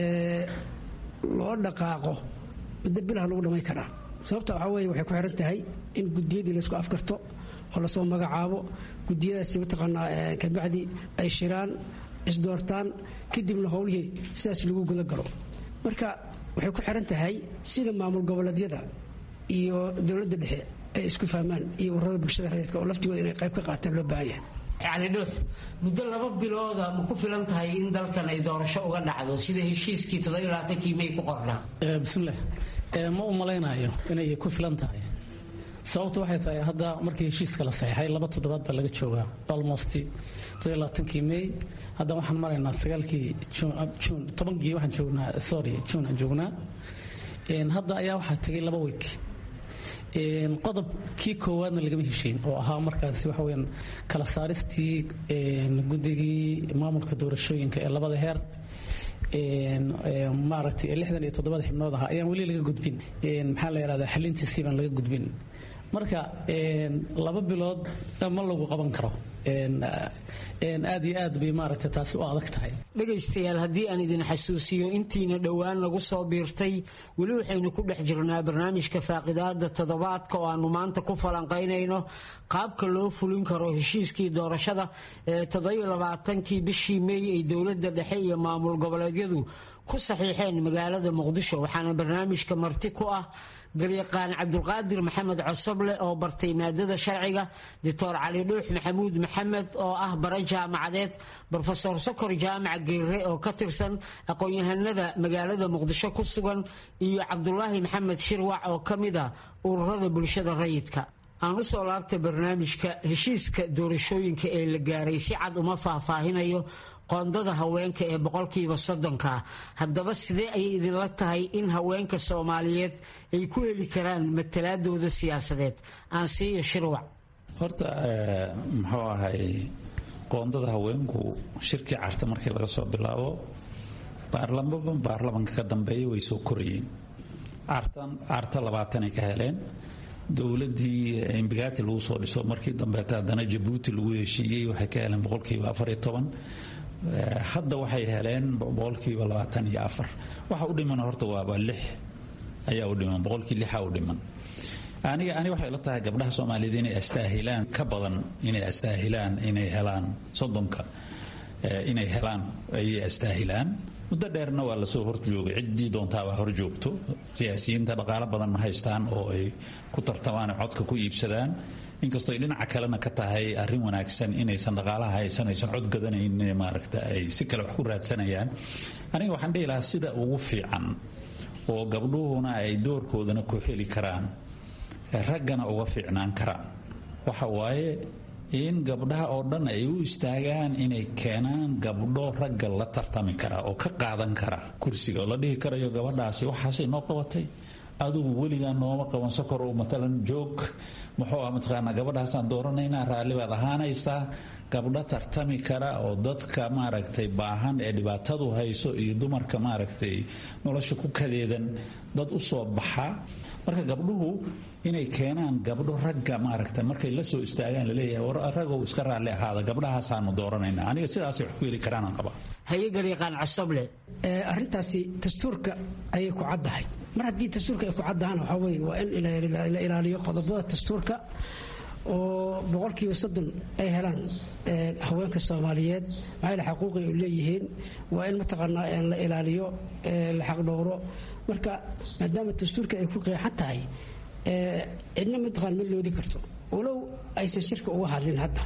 loo dhaqaaqo muddo bilaha lagu dhammayn karaa sababta waxaa weeye waxay ku xiran tahay in gudiyadii laysku afgarto oo lasoo magacaabo gudiyadaasi mataqaanaa kabacdi ay shiraan isdoortaan kadibna howlihii sidaas lagu guda galo marka waxay ku xiran tahay sida maamul goboleedyada iyo dowladda dhexe ay isku fahmaan iyo ururada bulshada rayidka oo laftigooda inay qayb ka qaataan loo baahan yahay cali dhuux muddo laba bilooda ma ku filan tahay in dalkan ay doorasho uga dhacdo sida heshiiskii toddobaaatankii may ku qornaa bismillaah ma u malaynayo inay ku filan tahay sababtu waxay tahay hadda markii heshiiska la saxiixay laba toddobaad baa laga joogaa almost todobaatankii may hadda waxaan maraynaa sagaalkii juun tobankii waxaan joognaa sorry juun aan joognaa hadda ayaa waxaa tegay laba week qodobkii koowaadna lagama heshiin oo ahaa markaasi waxa weyaan kala saaristii guddigii maamulka doorashooyinka ee labada heer maaragtay lixdan iyo toddobada xibnood ahaa ayaan weli laga gudbin maxaa la yidhahdaa xalintiisii baan laga gudbin marka laba bilood ma lagu qaban karo aad iyo aad bay maaragtay taasi u adag tahay dhegaystayaal haddii aan idin xasuusiyo intiina dhowaan nagu soo biirtay weli waxaynu ku dhex jirnaa barnaamijka faaqidaada toddobaadka oo aanu maanta ku falanqaynayno qaabka loo fulin karo heshiiskii doorashada ee toddobaaatankii bishii meey ay dowladda dhexe iyo maamul goboleedyadu ku saxiixeen magaalada muqdisho waxaana barnaamijka marti ku ah galyaqaan cabdulqaadir maxamed cosoble oo bartay maadada sharciga doctor cali dhuux maxamuud maxamed oo ah bare jaamacadeed brofesor sokor jaamac geere oo ka tirsan aqoon-yahanada magaalada muqdisho ku sugan iyo cabdulaahi maxamed shirwac oo ka mid ah ururada bulshada rayidka aan u soo laabtay barnaamijka heshiiska doorashooyinka ee la gaaray si cad uma faahfaahinayo qoondada haweenka ee boqolkiiba soddonka haddaba sidee ayay idinla tahay in haweenka soomaaliyeed ay ku heli karaan matalaadooda siyaasadeed aan siiyo shirwac horta muxuu ahay qoondada haweenku shirkii carta markii laga soo bilaabo baarlamaba baarlamanka ka dambeeya way soo korayeen carta labaatanay ka heleen dowladii imbigati lagu soo dhiso markii dambeeta haddana jabuuti lagu heshiiyey waxay ka heleen boqolkiiba afariyo toban hadda waxay heleen boqolkiiba labaatan iyo afar waxa u dhiman horta waaba lix ayaa u dhiman boqolkii lixa u dhiman aniga ani waxay la tahay gabdhaha soomaaliyeed inay astaahilaan ka badan inay astaahilaan inay helaan soddonka inay helaan ayay astaahilaan muddo dheerna waa lasoo horjoogay ciddii doontaabaa hor joogto siyaasiyiinta dhaqaalo badan ma haystaan oo ay ku tartamaan codka ku iibsadaan inkastoo ay dhinaca kalena ka tahay arrin wanaagsan inaysan dhaqaalaha haysan aysan cod gadanayn maaragta ay si kale wax ku raadsanayaan aniga waxaan dhihi lahaa sida ugu fiican oo gabdhuhuna ay doorkoodana ku heli karaan raggana uga fiicnaan karaan waxa waaye in gabdhaha oo dhan ay u istaagaan inay keenaan gabdho ragga la tartami kara oo ka qaadan kara kursiga oo la dhihi karayo gabadhaasi waxaasay noo qabatay adugu weligaa nooma qaban sokorow matalan joog muxuu ah mataqaanaa gabadhaasaan dooranaynaa raalli baad ahaanaysaa gabdho tartami kara oo dadka maaragtay baahan ee dhibaatadu hayso iyo dumarka maaragtay nolosha ku kadeedan dad u soo baxa marka gabdhuhu inay keenaan gabdho ragga maaragta markay la soo istaagaan laleeyahay ragow iska raalli ahaada gabdhahaasaanu dooranayna aniga sidaasay wax ku heli karaanaan qabaa hayagariiqaan cosoble arrintaasi dastuurka ayay ku caddahay mar haddii dastuurka ay ku caddahaan waxaa weye waa in la ilaaliyo qodobada dastuurka oo boqolkiiba soddon ay helaan haweenka soomaaliyeed maxaa yeel xaquuqi ay leeyihiin waa in mataqaanaa la ilaaliyo la xaqdhowro marka maadaama dastuurka ay ku qeexan tahay cidna mataqaan ma loodi karto walow aysan shirka uga hadlin hadda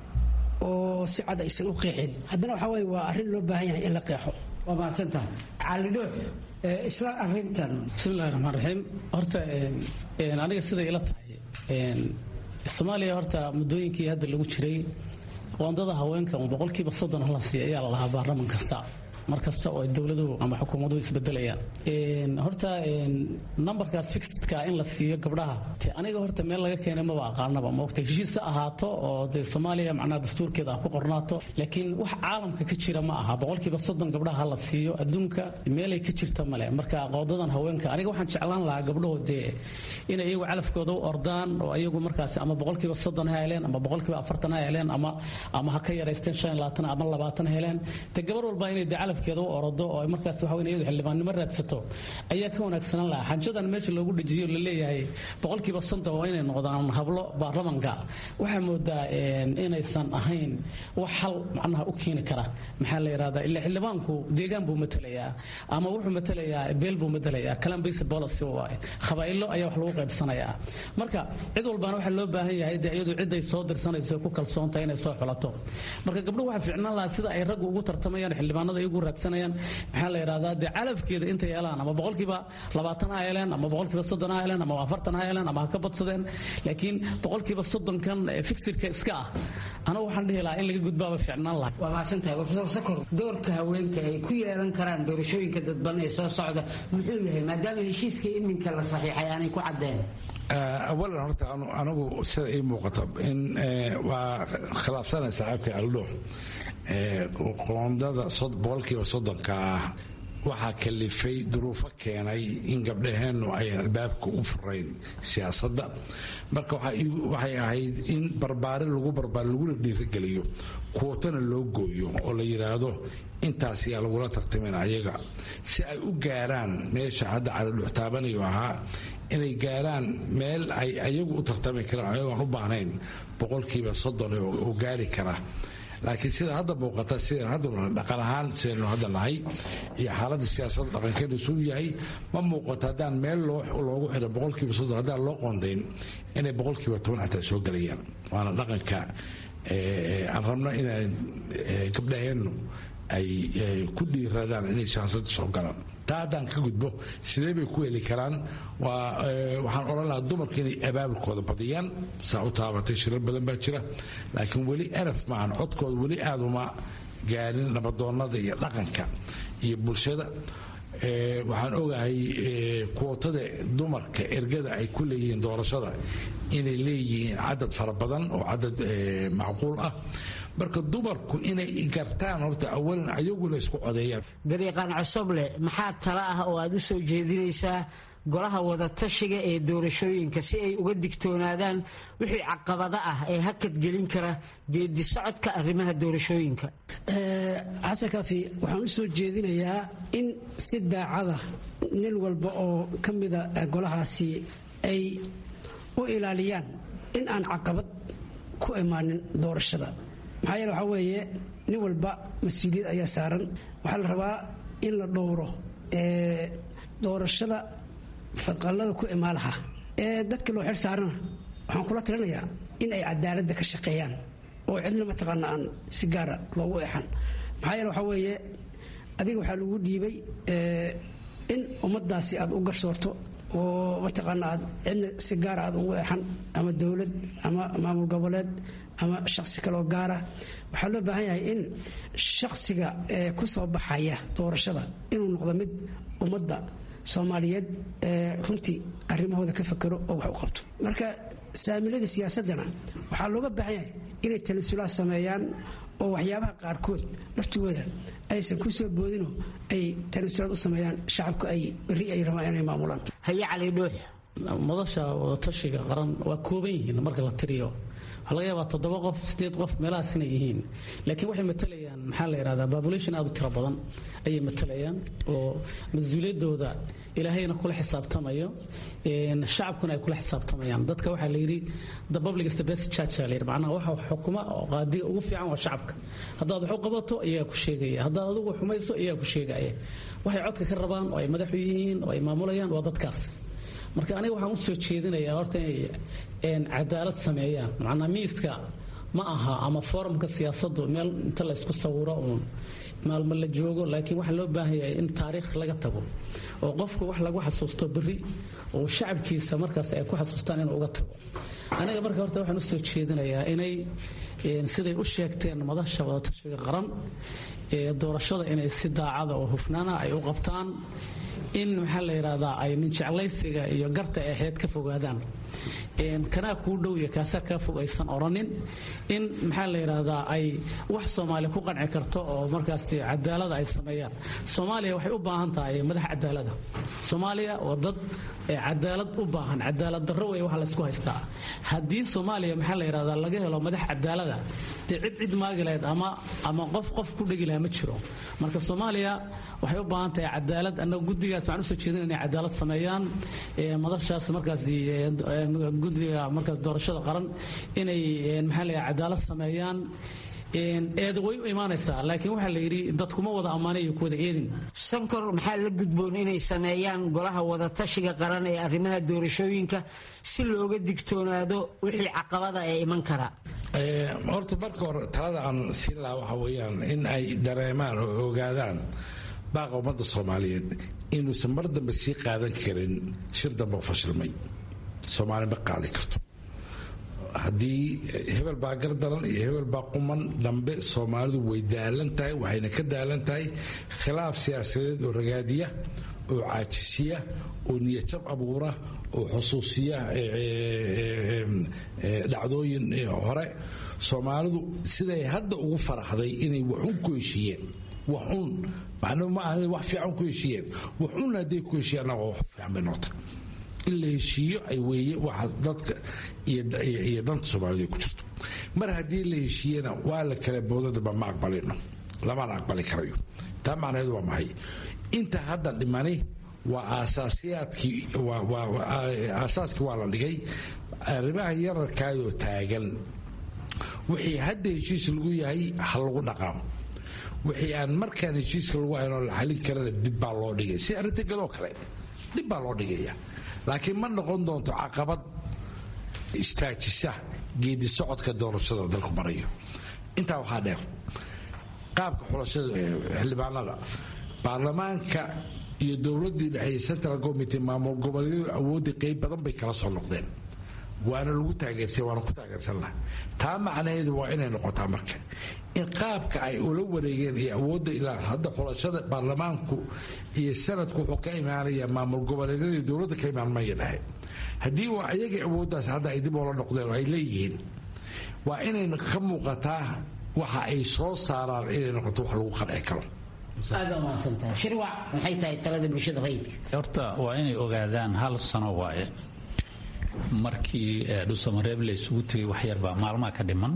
oo si cad aysan u qeexin haddana waxaa weye waa arrin loo baahan yahay in la qeexo waa mahadsantaha cali dhuux isla arrintan bismillahi raxmaan raxiim horta aniga siday ila tahay soomaaliya horta muddooyinkii hadda lagu jiray qoondada haweenka boqolkiiba soddon hala siiya ayaa la lahaa baarlaman kasta mar kasta oo dowladuhu ama xukuumaduhu isbedelayaan horta numberkaas fixedka in la siiyo gabdhaha te aniga horta meel laga keenay maba aqaanaba maogta heshiis ha ahaato oo dee soomaaliya macnaha dastuurkeeda ah ku qornaato laakiin wax caalamka ka jira ma aha boqolkiiba soddon gabdhaha ha la siiyo adduunka meelay ka jirta male marka qoodadan haweenka aniga waxaan jeclaan lahaa gabdhaho dee inay iyagu calafkooda u ordaan oo iyagu markaas ama boqolkiiba soddon ha heleen ama boqolkiiba afartan ha heleen ama ama ha ka yaraysteen shan labaatan ama labaatan heleen te gabar walba inay dee calafkeeda u orodo oo markaas waxa weyn iyadu xildhibaannimo raadsato ayaa ka wanaagsanaan lahaa xanjadan meesha loogu dejiyo la leeyahay boqolkiiba soddon waa inay noqdaan hablo baarlamanka waxaa moodaa inaysan ahayn wax hal macnaha u keeni kara maxaa la yidhahdaa ila xildhibaanku deegaan buu matalayaa ama wuxuu matalayaa beel buu matalayaa calambase policy waaye khabaa'ilo ayaa wax lagu qaybsanayaa marka cid walbaana waxaa loo baahan yahay dee iyadu ciday soo dirsanayso ku kalsoontahay inay soo xulato marka gabdhuhu waxaa fiicnaan lahaa sida ay raggu ugu tartamayaan xildhibaanada iyagu raadsanayaan maxaa la yidhahdaa dee calafkeeda inta yeelaan ama boqolkiiba labaatan ha yeeleen ama boqolkiiba soddon ha yeeleen ama afartan ha yeeleen ama ha ka badsadeen laakiin boqolkiiba soddonkan fixirka iska ah anigu waxaan dhihi lahaa in laga gudbaaba fiicnaan lahaa waa mahadsantahay profesor sakor doorka haweenka ay ku yeelan karaan doorashooyinka dadban ee soo socda muxuu yahay maadaama heshiiska iminka la saxiixay aanay ku caddeen awalan horta anigu sida ii muuqata in waa khilaafsanay saaxiibka aldho qoondada boqolkiiba soddonka ah waxaa kalifay duruufo keenay in gabdhaheennu ayan albaabka u furayn siyaasadda marka waxay ahayd in barbaarin lagu barbaar laguna dhiirigeliyo kuwatana loo gooyo oo la yidhaahdo intaas yaa lagula tartamin ayaga si ay u gaaraan meesha hadda calidhuxtaabanayo ahaa inay gaaraan meel ay ayagu u tartami karaan ayagoon u baahnayn boqolkiiba soddon oo gaari kara laakiin sida hadda muuqata sidaan hadda dhaqan ahaan sidaynu hadda nahay iyo xaaladda siyaasadda dhaqankeenu suu yahay ma muuqato haddaan meel loogu xidho boqolkiiba soddon haddaan loo qoondayn inay boqolkiiba toban xataa soo gelayaan waana dhaqanka aan rabno inaan gabdhaheennu ay ku dhiiradaan inay siyaasadda soo galaan taa haddaan ka gudbo sidee bay ku heli karaan waxaan odhan lahaa dumarka inay abaabulkooda badiyaan saa u taabatay shirar badan baa jira laakiin weli eraf maahan codkooda weli aad uma gaarin nabadoonnada iyo dhaqanka iyo bulshada waxaan ogahay kuwotada dumarka ergada ay ku leeyihiin doorashada inay leeyihiin cadad fara badan oo cadad macquul ah marka dumarku inay gartaan horta awalan ayaguna isku codeeyaan dariiqaan cosoble maxaa tala ah oo aad u soo jeedinaysaa golaha wadatashiga ee doorashooyinka si ay uga digtoonaadaan wixii caqabada ah ee hakad gelin kara geedi socodka arrimaha doorashooyinka xasan kaafi waxaan u soo jeedinayaa in si daacada nin walba oo ka mida golahaasi ay u ilaaliyaan in aan caqabad ku imaanin doorashada maxaa yeele waxaa weeye nin walba mas-uuliyad ayaa saaran waxaa la rabaa in la dhowro doorashada fadqallada ku imaalaha ee dadka loo xer saarana waxaan kula talinayaa in ay cadaaladda ka shaqeeyaan oo cidna mataqaana aan si gaara loogu eexan maxaa yeele waxaa weeye adiga waxaa lagu dhiibay in ummaddaasi aad u garsoorto oo mataqaana aad cidna si gaara aad ugu eexan ama dowlad ama maamul goboleed ama shaqsi kaloo gaara waxaa loo baahan yahay in shaqsiga ee ku soo baxaya doorashada inuu noqdo mid ummadda soomaaliyeed ee runtii arrimahooda ka fakero oo wax u qabto marka saamilada siyaasaddana waxaa looga baahan yahay inay talisulaha sameeyaan oo waxyaabaha qaarkood laftigooda aysan ku soo boodinoo ay talisulaad u sameeyaan shacabka ay berri ay rabaan inay maamulaan haye cali dhuux madasha wadatashiga qaran waa kooban yihiin marka la tiriyo waxaa laga yaabaa toddoba qof sideed qof meelahaas inay yihiin laakiin waxay matalayaan maxaa la yidhahdaa population aad u tiro badan ayay matalayaan oo mas-uuliyaddooda ilaahayna kula xisaabtamayo shacabkuna ay kula xisaabtamayaan dadka waxaa la yidhi the public is the best church la yidhi macnaha waxa xukuma oo qaadiga ugu fiican waa shacabka haddaad wax u qabato iyagaa ku sheegaya haddaad adigu xumayso iyagaa ku sheegaya waxay codka ka rabaan oo ay madaxu yihiin oo ay maamulayaan waa dadkaas marka aniga waxaan u soo jeedinayaa horta inay cadaalad sameeyaan macnaa miiska ma aha ama forumka siyaasaddu meel inta la ysku sawiro uun maalmo la joogo laakiin waxaa loo baahan yahay in taariikh laga tago oo qofku wax lagu xasuusto berri oo shacabkiisa markaas ay ku xasuustaan inuu uga tago aniga marka horta waxaan u soo jeedinayaa inay siday u sheegteen madasha wadatashiga qaran ee doorashada inay si daacada oo hufnaana ay u qabtaan in maxaa la yidhahdaa ay ninjeclaysiga iyo garta eexeed ka fogaadaan kanaa kuu dhow iyo kaasaa kaa fog aysan odhanin in maxaa la yidhaahdaa ay wax soomaaliya ku qanci karto oo markaas cadaalada ay sameeyaan soomaaliya waxay u baahan tahay madax cadaalada soomaaliya waa dad cadaalad u baahan cadaalad darro wey waxa laysku haystaa haddii soomaaliya maxaa la yidhahdaa laga helo madax cadaalada dee cid cid maagi lahayd ama ama qof qof ku dhegi lahaa ma jiro marka soomaaliya waxay u baahan tahay cadaalad annaga guddigaas waxaan usoo jeedin inay cadaalad sameeyaan madashaas markaas guddiga markaas doorashada qaran inay maxaa la yidhaha cadaalad sameeyaan eeda way u imaanaysaa laakiin waxaa la yidhi dadkuma wada ammaanay iyo kuwada eedin sankor maxaa la gudboon inay sameeyaan golaha wadatashiga qaran ee arrimaha doorashooyinka si looga digtoonaado wixii caqabada ee iman kara horta marka hore talada aan siin lahaa waxa weeyaan in ay dareemaan oo ogaadaan baaqa ummadda soomaaliyeed inuusan mar dambe sii qaadan karin shir dambe oo fashilmay soomaali ma qaadi karto haddii hebel baa gardaran iyo hebel baa quman dambe soomaalidu way daalan tahay waxayna ka daalan tahay khilaaf siyaasadeed oo ragaadiya oo caajisiya oo niyajab abuura oo xusuusiya dhacdooyin hore soomaalidu siday hadda ugu faraxday inay waxun ku heshiiyeen waxun macnuu ma aha wax fiican ku heshiiyeen waxun hadday ku heshiiyeen annaga wax fiican bay noqota in la heshiiyo ay weeye waxa dadka iyo danta soomaalida ku jirto mar haddii la heshiiyena waa la kala boodadaba ma aqbalino lamana aqbali karayo taa macnaheedu waa maxay inta hadda dhimani waa aasaasiyaadkii aasaaskii waa la dhigay arrimaha yararkaayoo taagan wixii hadda heshiis lagu yahay ha lagu dhaqaamo wixii aan markaan heshiiska lagu haynoo la xalin karana dib baa loo dhigay si arrinta gadoo kale dib baa loo dhigaya laakiin ma noqon doonto caqabad istaajisa geedi socodka doorashada dalku marayo intaa waxaa dheer qaabka xulashada xildhibaanada baarlamaanka iyo dowladii dhexeeye central committee maamul goboleedyadu awoodda qeyb badan bay kala soo noqdeen waana lagu taageersay waana ku taageersan laha taa macnaheedu waa inay noqotaa marka in qaabka ay ula wareegeen iyo awoodda ilaa hadda xulashada baarlamaanku iyo sanadku wuxuu ka imaanaya maamul goboleedyadii dowladda ka imaan maya dhahe haddii waa ayagii awooddaas hadda ay dib oola noqdeen oo ay leeyihiin waa inay ka muuqataa waxa ay soo saaraan inay noqoto wax lagu qanci karo aad umahadsantahay shirwac maxay tahay talada bulshada rayidka horta waa inay ogaadaan hal sano waaye markii dhusamareeb la isugu tegay wax yarbaa maalmaha ka dhiman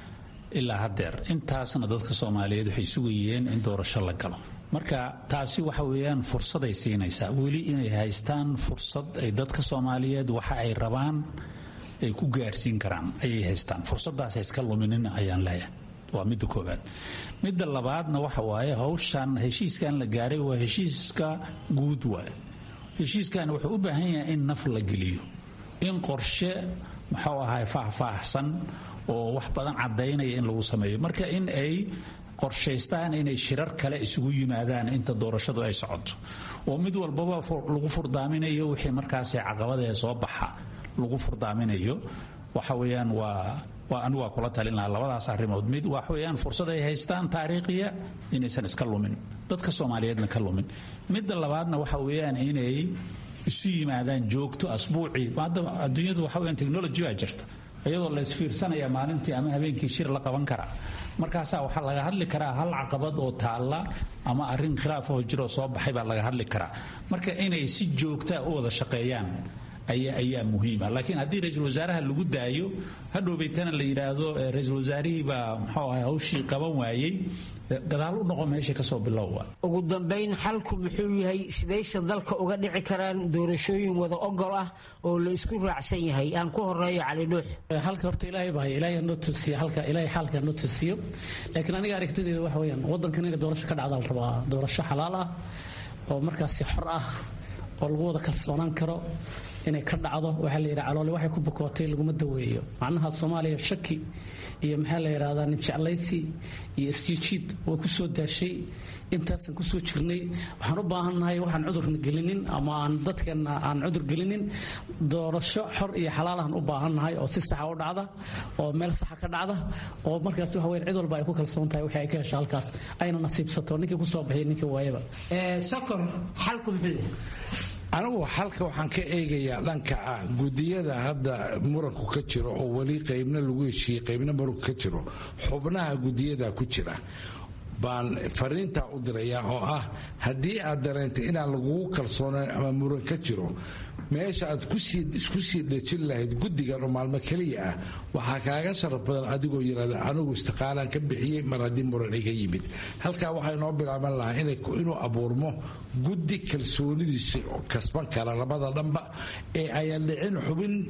ilaa haddeer intaasna dadka soomaaliyeed waxay sugayeen in doorasho la galo marka taasi waxa weeyaan fursaday siinaysaa weli inay haystaan fursad ay dadka soomaaliyeed waxa ay rabaan ay ku gaarsiin karaan ayay haystaan fursadaas iska luminin ayaan leeyahay waa midda koobaad midda labaadna waxa waaye hawshan heshiiskan la gaaray waa heshiiska guud waaye heshiiskan wuxuu u baahan yahay in naf la geliyo in qorshe muxuu ahay faahfaahsan oo wax badan caddaynaya in lagu sameeyo marka in ay qorshaystaan inay shirar kale isugu yimaadaan inta doorashadu ay socoto oo mid walbaba lagu furdaaminayo wixii markaasi caqabadee soo baxa lagu furdaaminayo waxa weeyaan waa waa anigu waa kula talin lahaa labadaas arrimood mid waxa weeyaan fursad ay haystaan taariikhiya inaysan iska lumin dadka soomaaliyeedna ka lumin midda labaadna waxa weeyaan inay isu yimaadaan joogto asbuucii hadda adduunyadu waxa weeyaan technology baa jirta iyadoo la isfiirsanaya maalintii ama habeenkii shir la qaban karaa markaasaa waxaa laga hadli karaa hal caqabad oo taalla ama arrin khilaaf oo jiroo soo baxay baa laga hadli karaa marka inay si joogtaa u wada shaqeeyaan ayaa ayaa muhiima laakiin haddii ra-iisul wasaaraha lagu daayo hadhowbaytana la yidhaahdo ra-iisul wasaarihii baa muxuu ahay hawshii qaban waayey gadaal u noqo meesha kasoo bilowwa ugu dambayn xalku muxuu yahay sidayse dalka uga dhici karaan doorashooyin wada ogol ah oo la isku raacsan yahay aan ku horeeyo cali dhuux halka horta ilaahay baa ilaahay noo toosiyo halka ilaahay xaalka noo toosiyo laakiin aniga aragtideeda waxa weeyaan waddankan inay doorasho ka dhacda la rabaa doorasho xalaal ah oo markaasi xor ah oo lagu wada kalsoonaan karo inay ka dhacdo waxaa la yidhaha caloole waxay ku bukootay laguma daweeyo macnaha soomaaliya shaki iyo maxaa la yidhahdaa nin jeclaysi iyo isjiijiid way ku soo daashay intaasan kusoo jirnay waxaan u baahannahay waxaan cudurna gelinin ama aan dadkeenna aan cudur gelinin doorasho xor iyo xalaalahan u baahannahay oo si saxa u dhacda oo meel saxa ka dhacda oo markaas waxa weyn cid walba ay ku kalsoon tahay wixii ay ka hesho halkaas ayna nasiibsato ninkii ku soo baxiyay ninkii waayaba sokor xalku muxuu yahay anigu xalka waxaan ka eegayaa dhanka ah gudiyada hadda muranku ka jiro oo weli qaybna lagu heshiiyey qaybna muranku ka jiro xubnaha gudiyada ku jira baan fariintaa u dirayaa oo ah haddii aad dareentay inaan lagugu kalsoonayn ama muran ka jiro meesha aad isku sii dhejin lahayd guddigan oo maalmo keliya ah waxaa kaaga sharaf badan adigoo yidhahda anigu istiqaalaan ka bixiyey mar haddii muran iga yimid halkaa waxaa inoo bilaaban lahaa inuu abuurmo guddi kalsoonidiisa kasban kara labada dhanba ee ayan dhicin xubin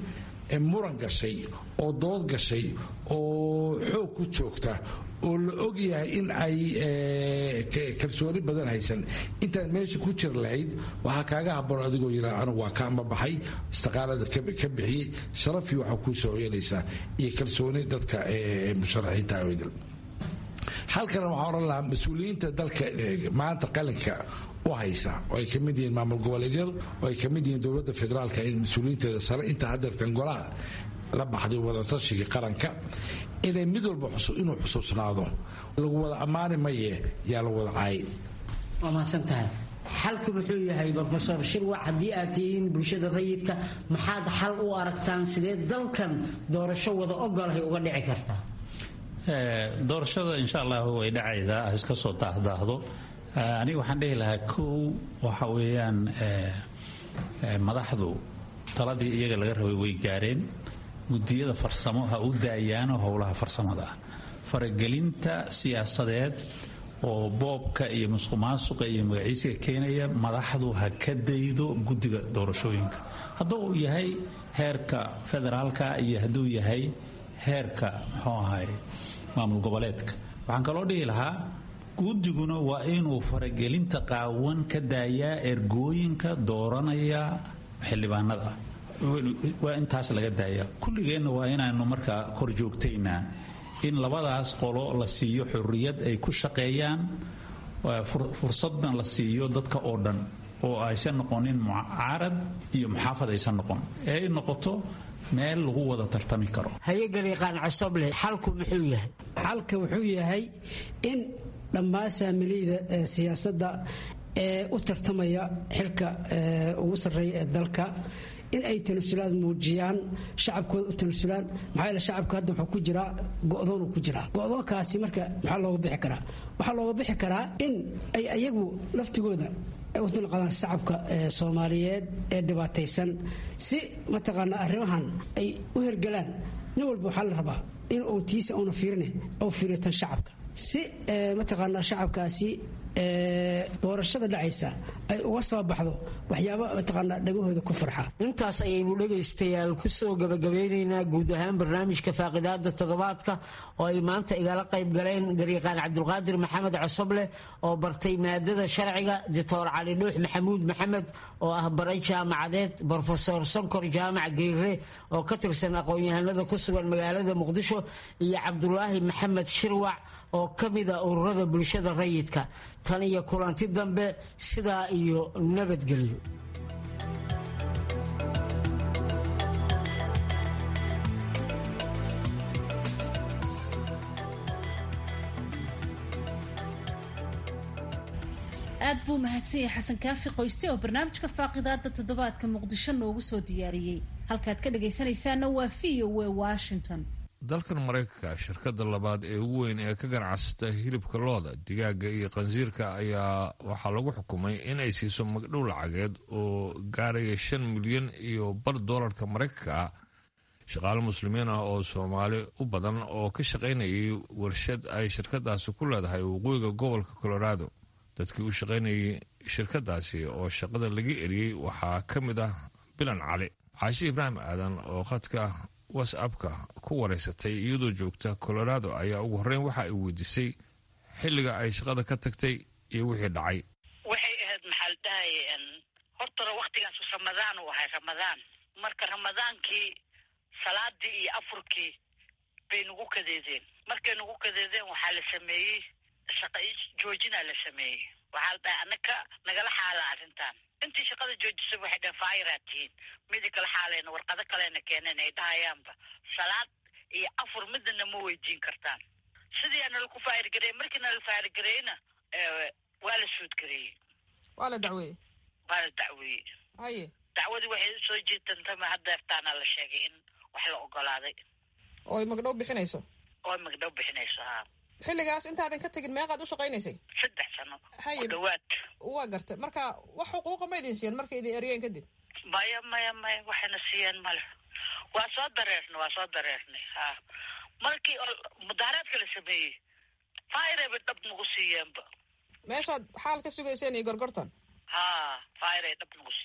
muran gashay oo dood gashay oo xoog ku joogta oo la og yahay in ay kalsooni badan haysan intaad meesha ku jir lahayd waxaa kaaga haboon adigoo yiraa anigu waa ka ambabaxay istiqaalada ka bixiyey sharafii waxaa kuu soo hoyanaysaa iyo kalsooni dadka musharaxiinta awdal halkana waxaa odhan lahaa mas-uuliyiinta dalka maanta qalinka u haysa oo ay ka mid yihiin maamul goboleedyadu oo ay ka mid yihiin dowladda federaalka mas-uuliyiinteeda sare inta hadeertan golaha la baxday wadatashiga qaranka inay mid walba inuu xusuusnaado lagu wada ammaani maye yaa la wada caayay waa mahadsantahay xalku muxuu yahay rofesor shirwac haddii aad tihiin bulshada rayidka maxaad xal u aragtaan sidee dalkan doorasho wada ogolahay uga dhici kartaa doorashada insha allah way dhacaydaa iska soo daahdaahdo aniga waxaan dhihi lahaa kow waxa weeyaan madaxdu taladii iyaga laga rabay way gaareen gudiyada farsamo ha u daayaano howlaha farsamada ah faragelinta siyaasadeed oo boobka iyo musuqmaasuqa iyo magaciisiga keenaya madaxdu ha ka daydo guddiga doorashooyinka hadduu uu yahay heerka federaalka iyo hadduu yahay heerka muxuu ahay maamul goboleedka waxaan kaloo dhihi lahaa guddiguna waa inuu faragelinta qaawan ka daayaa ergooyinka dooranaya xildhibaanada waa intaas laga daaya kulligeenna waa inaanu markaa kor joogtaynaa in labadaas qolo la siiyo xurriyad ay ku shaqeeyaan fursadna la siiyo dadka oo dhan oo aysan noqonin mucaarad iyo muxaafad aysan noqon ee ay noqoto meel lagu wada tartami karo hayagaliiqaan cosoble xalku muxuu yahay xalka wuxuu yahay in dhammaan saamiliyda siyaasadda ee u tartamaya xilka ugu sarreeya ee dalka in ay tanasulaad muujiyaan shacabkooda u tanasulaan maxaa yeele shacabka hadda wuxuu ku jiraa go'doonuu ku jiraa go'doonkaasi marka maxaa looga bixi karaa waxaa looga bixi karaa in ay ayagu laftigooda ay u dulqadaan shacabka soomaaliyeed ee dhibaataysan si mataqaanaa arrimahan ay u hergelaan nin walba waxaa la rabaa in uu tiisa uuna fiirine ou fiiriyo tan shacabka si mataqaanaa shacabkaasi doorashada dhacaysa ay uga soo baxdo waxyaaba mataqaanaa dhagahooda ku farxa intaas ayaynu dhegaystayaal kusoo gabagabeynaynaa guud ahaan barnaamijka faaqidaada toddobaadka oo ay maanta igala qayb galeen gariiqaan cabdulqaadir maxamed cosoble oo bartay maadada sharciga doctor cali dhuux maxamuud maxamed oo ah baray jaamacadeed brofesor sonkor jaamac geyre oo ka tirsan aqoon-yahanada ku sugan magaalada muqdisho iyo cabdulaahi maxamed shirwac oo ka mida ururada bulshada rayidka tan iyo kulanti dambe sidaa iyo nabadgelyo aad buu mahadsan yahay xasan kaafi qoyste oo barnaamijka faaqidaada toddobaadka muqdisho noogu soo diyaariyey halkaad ka dhagaysanaysaana waa v o w washington dalkan maraykanka shirkadda labaad ee ugu weyn ee ka ganacsata hilibka looda digaaga iyo qansiirka ayaa waxaa lagu xukumay in ay siiso magdhow lacageed oo gaaraya shan milyan iyo bar doolarka maraykanka ah shaqaale muslimiin ah oo soomaali u badan oo ka shaqaynayay warshad ay shirkadaasi ku leedahay waqooyiga gobolka colorado dadkii u shaqaynayay shirkadaasi oo shaqada laga eriyey waxaa ka mid ah bilan cali caashi ibraahim aadan oo khadka whatsappka ku wareysatay iyadoo joogta colorado ayaa ugu horreyn waxa ay weydiisay xilliga ay shaqada ka tagtay iyo wixii dhacay waxay ahayd maxaa la dhahay hortana waktigaasu ramadaan uu ahay ramadaan marka ramadaankii salaadii iyo afurkii bay nagu kadeedeen markay nagu kadeedeen waxaa la sameeyey shaqa joojinaa la sameeyey waxaa la dhahay anaka nagala xaala arrintan intii shaqada joojisay waxay dhaheen faayiraad tihiin midi kala xaalayna warqado kalena keeneen ay dhahayaanba salaad iyo afur midana ma weydiin kartaan sidii nala ku faayirgareeyey markii nala faayirgareeyna waa la suudgareeyey waa la dacweeyey waa la dacweeyey haye dacwadii waxay usoo jeedantama haddeertaana la sheegay in wax la ogolaaday oo ay magdhow bixinayso oo ay magdhow bixinayso haa xilligaas intaadan ka tegin meeqaad u shaqaynaysay saddex sano haye ku dhawaad waa gartay marka wax xuquuqa ma idin siiyeen markay idin eryeen kadib maya maya maya waxayna siiyeen male waa soo dareernay waa soo dareernay ha markii mudaaraadka la sameeyey fairayba dhab nagu siiyeenba meeshaad xaal ka sugayseen iyo gorgortan ha fairay dhab nagu siiyeen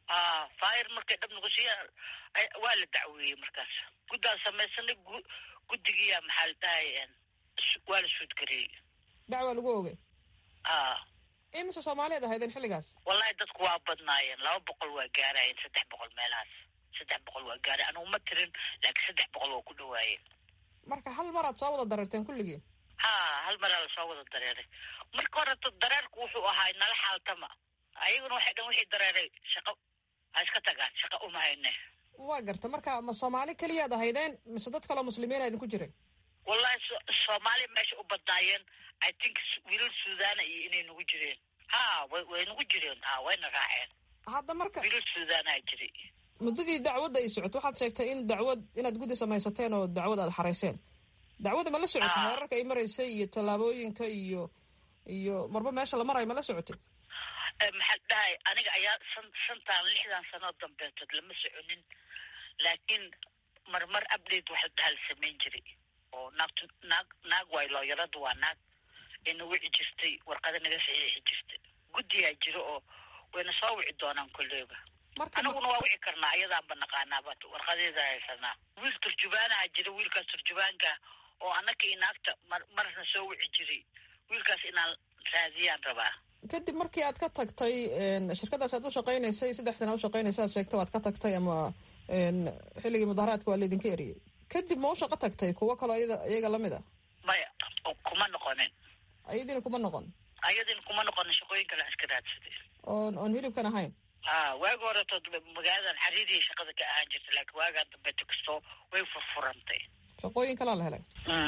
a fire markay dhab nagu siiyaan waa la dacweeyey markaas guddaan samaysanay guddigiiya maxaa la dhahay waa la suudgareeyey dacwaa lagu ogay a imise soomaaliyeed ahaydeen xilligaas wallahi dadku waa badnaayeen laba boqol waa gaarayeen saddex boqol meelahaas saddex boqol waa gaarayen anugu ma tirin laakiin saddex boqol waa ku dhawaayeen marka hal maraad soo wada dareerteen kulligiin ha hal maraa lasoo wada dareeray marka horeto dareerku wuxuu ahaa nala xaaltama ayaguna waxay dhan wixii dareeray shaqo ha iska tagaan shaqa uma hayne waa garta marka ma soomaali keliyaad ahaydeen mise dad kaloo muslimiina idinku jiray wallahi soomaali meesha u badnaayeen i think wiilal suudana iyo inay nagu jireen ha way way nagu jireen ha wayna raaceen hadda marka wiilal suudaanaa jiray muddadii dacwadda ay socoto waxaad sheegtay in dacwad inaad guddi samaysateen oo dacwad aad xarayseen dacwadda ma la socotay heerarka ay maraysay iyo tallaabooyinka iyo iyo marba meesha la marayo ma la socotay maxaa dhahay aniga ayaa san shantan lixdan sanoo dambeetood lama soconin laakiin marmar update waxa dhaha la samayn jiray oo naagtu naag naag waay looyaradu waa naag ina wici jirtay warqada naga saxiixi jirtay guddiyaa jiro oo wayna soo wici doonaan kolleyba anaguna waa wici karnaa ayadaanba naqaanaaba warqadeeda haysanaa wiil turjubaanaha jira wiilkaas turjubaanka oo annaka iyo naagta mar marna soo wici jiray wiilkaas inaan raadiyaan rabaa kadib markii aad ka tagtay shirkadaas aad u shaqaynaysay saddex sana ushaqaynaysa aad sheegta waad ka tagtay ama xilligii mudaharaadka waa laydinka eriyey kadib ma u shaqo tagtay kuwo kaloo iyada iyaga lamid a maya kuma noqonin ayadiina kuma noqon ayadiina kuma noqonin shaqooyin kale iska raadsaday oon oon hilibkan ahayn ha waagi horeto magaaladan xariiriya shaqada ka ahaan jirta laakiin waagaan dambe tagsto way furfurantay shaqooyin kalaa la helay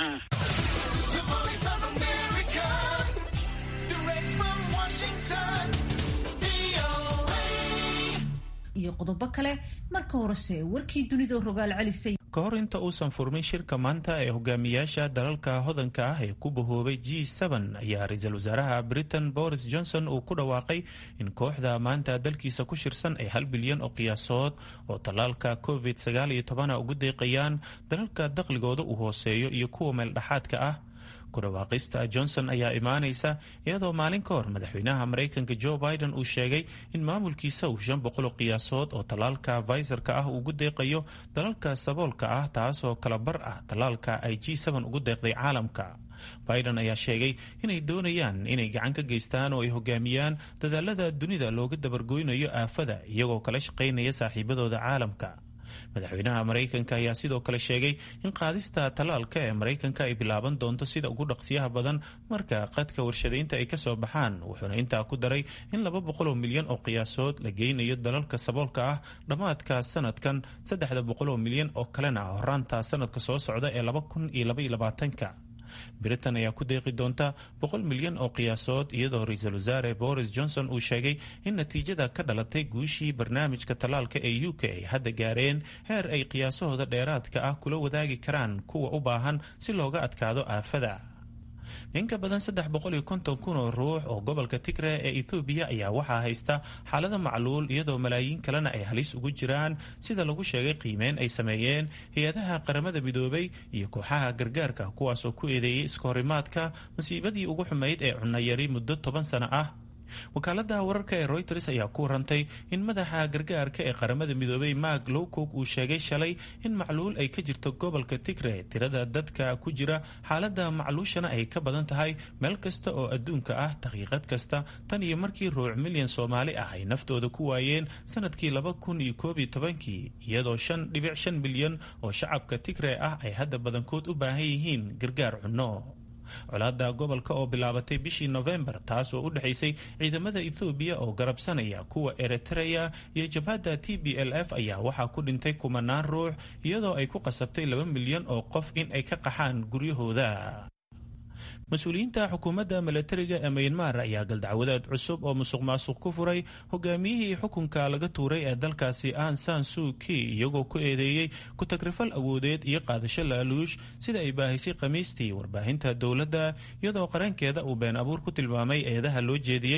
iyo qodobo kale marka horese warkii dunida rogaal celisay ka hor inta uusan furmin shirka maanta ee hogaamiyaasha dalalka hodanka ah ee ku bahoobay g ayaa ra-iisul wasaaraha britain boris johnson uu ku dhawaaqay in kooxda maanta dalkiisa ku shirsan ay hal bilyan oo qiyaasood oo tallaalka covid ugu deeqayaan dalalka dakhligooda uu hooseeyo iyo kuwa meeldhexaadka ah ku dhawaaqista johnson ayaa imaanaysa iyadoo maalin ka hor madaxweynaha maraykanka joe biden uu sheegay in maamulkiisa uu shan boqol qiyaasood oo tallaalka vaisarka ah ugu deeqayo dalalka saboolka ah taasoo kala bar ah tallaalka ay g ugu deeqday caalamka biden ayaa sheegay inay doonayaan inay gacan ka geystaan oo ay hogaamiyaan dadaalada dunida looga dabargoynayo aafada iyagoo kala shaqaynaya saaxiibadooda caalamka madaxweynaha maraykanka ayaa sidoo kale sheegay in qaadista tallaalka ee maraykanka ay bilaaban doonto sida ugu dhaqsiyaha badan marka qadka warshadaynta ay kasoo baxaan wuxuuna intaa ku daray in laba boqol oo milyan oo qiyaasood la geynayo dalalka saboolka ah dhammaadka sanadkan saddexda boqol oo milyan oo kalena horaanta sanadka soo socda ee laba kun iyo labaiyo labaatanka britain ayaa ku deeqi doonta boqol milyan oo qiyaasood iyadoo ra-iisul wasaare boris johnson uu sheegay in natiijada ka dhalatay guushii barnaamijka tallaalka ee u k ay hadda gaareen heer ay qiyaasahooda dheeraadka ah kula wadaagi karaan kuwa u baahan si looga adkaado aafada in ka badan saddex boqol iyo konton kun oo ruux oo gobolka tigre ee ethoobiya ayaa waxaa haysta xaalada macluul iyadoo malaayiin kalena ay halis ugu jiraan sida lagu sheegay qiimeyn ay sameeyeen hay-adaha qaramada midoobay iyo kooxaha gargaarka kuwaasoo ku eedeeyey iskahorimaadka masiibadii ugu xumayd ee cunayari muddo toban sano ah wakaalada wararka ee reuters ayaa ku warantay in madaxa gargaarka ee qaramada midoobay mark lowcock uu sheegay shalay in macluul ay ka jirto gobolka tigre tirada dadka ku jira xaalada macluushana ay ka badan tahay meel kasta oo adduunka ah daqiiqad kasta tan iyo markii ruuc milyan soomaali ah ay naftooda ku waayeen sanadkii laba kun iyo koob iyo tobankii iyadoo shan dhibic shan milyan oo shacabka tigre ah ay hadda badankood u baahan yihiin gargaar cunno colaada gobolka oo bilaabatay bishii nofembar taas oo u dhexaysay ciidamada ethoobiya oo garabsanaya kuwa eritreya iyo jabhadda t b l f ayaa waxaa ku dhintay kumanaan ruux iyadoo ay ku qasabtay laba milyan oo qof in ay ka qaxaan guryahooda mas-uuliyiinta xukuumadda milatariga ee mayanmar ayaa galdacwadaad cusub oo musuq maasuq ku furay hogaamiyihii xukunka laga tuuray ee dalkaasi an san suu ki iyagoo ku eedeeyey ku-tagrifal awoodeed iyo qaadasho laaluush sida ay baahisay khamiistii warbaahinta dowladda iyadoo qarankeeda uu been abuur ku tilmaamay eedaha loo jeediyey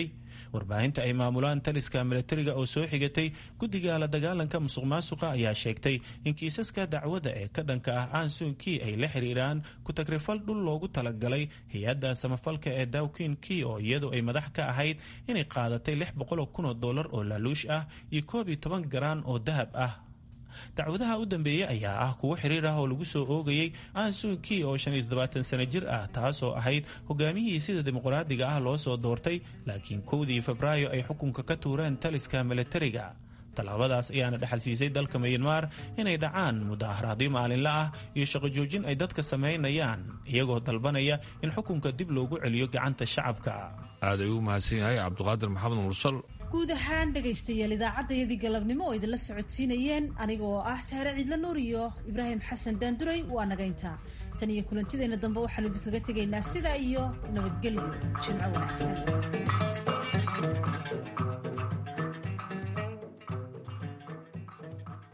warbaahinta ay maamulaan taliska milatariga oo soo xigatay guddiga la dagaalanka musuq maasuqa ayaa sheegtay in kiisaska dacwada ee ka dhanka ah aansunkii ay la xiriiraan ku-tagrifal dhul loogu talagalay hay-adda samafalka ee dawkin kii oo iyadu ay madax ka ahayd inay qaadatay lix boqol oo kun oo dollar oo laaluush ah iyo koob iyo toban garaan oo dahab ah dacwadaha u dambeeyey ayaa ah kuwo xiriir ah oo lagu soo oogayey aansunkii oo shan iyo toddobaatan sano jir ah taasoo ahayd hogaamiyihii sida dimuqraadiga ah loo soo doortay laakiin kowdii febraayo ay xukunka ka tuureen taliska milatariga tallaabadaas ayaana dhexal siisay dalka mayanmar inay dhacaan mudaharaadyo maalinla ah iyo shaqo joojin ay dadka samaynayaan iyagoo dalbanaya in xukunka dib loogu celiyo gacanta shacabka aad ayuu u mahadsan yahay cabdiqaadir maxamed mursal guud ahaan dhegaystayaal idaacaddayadii galabnimo oo idinla socodsiinayeen aniga oo ah sahre ciidla nuur iyo ibraahim xasan daanduray waa nagayntaa tan iyo kulantideenna dambe waxaanu idinkaga tegaynaa sidaa iyo nabadgelyo jimco wanaagsan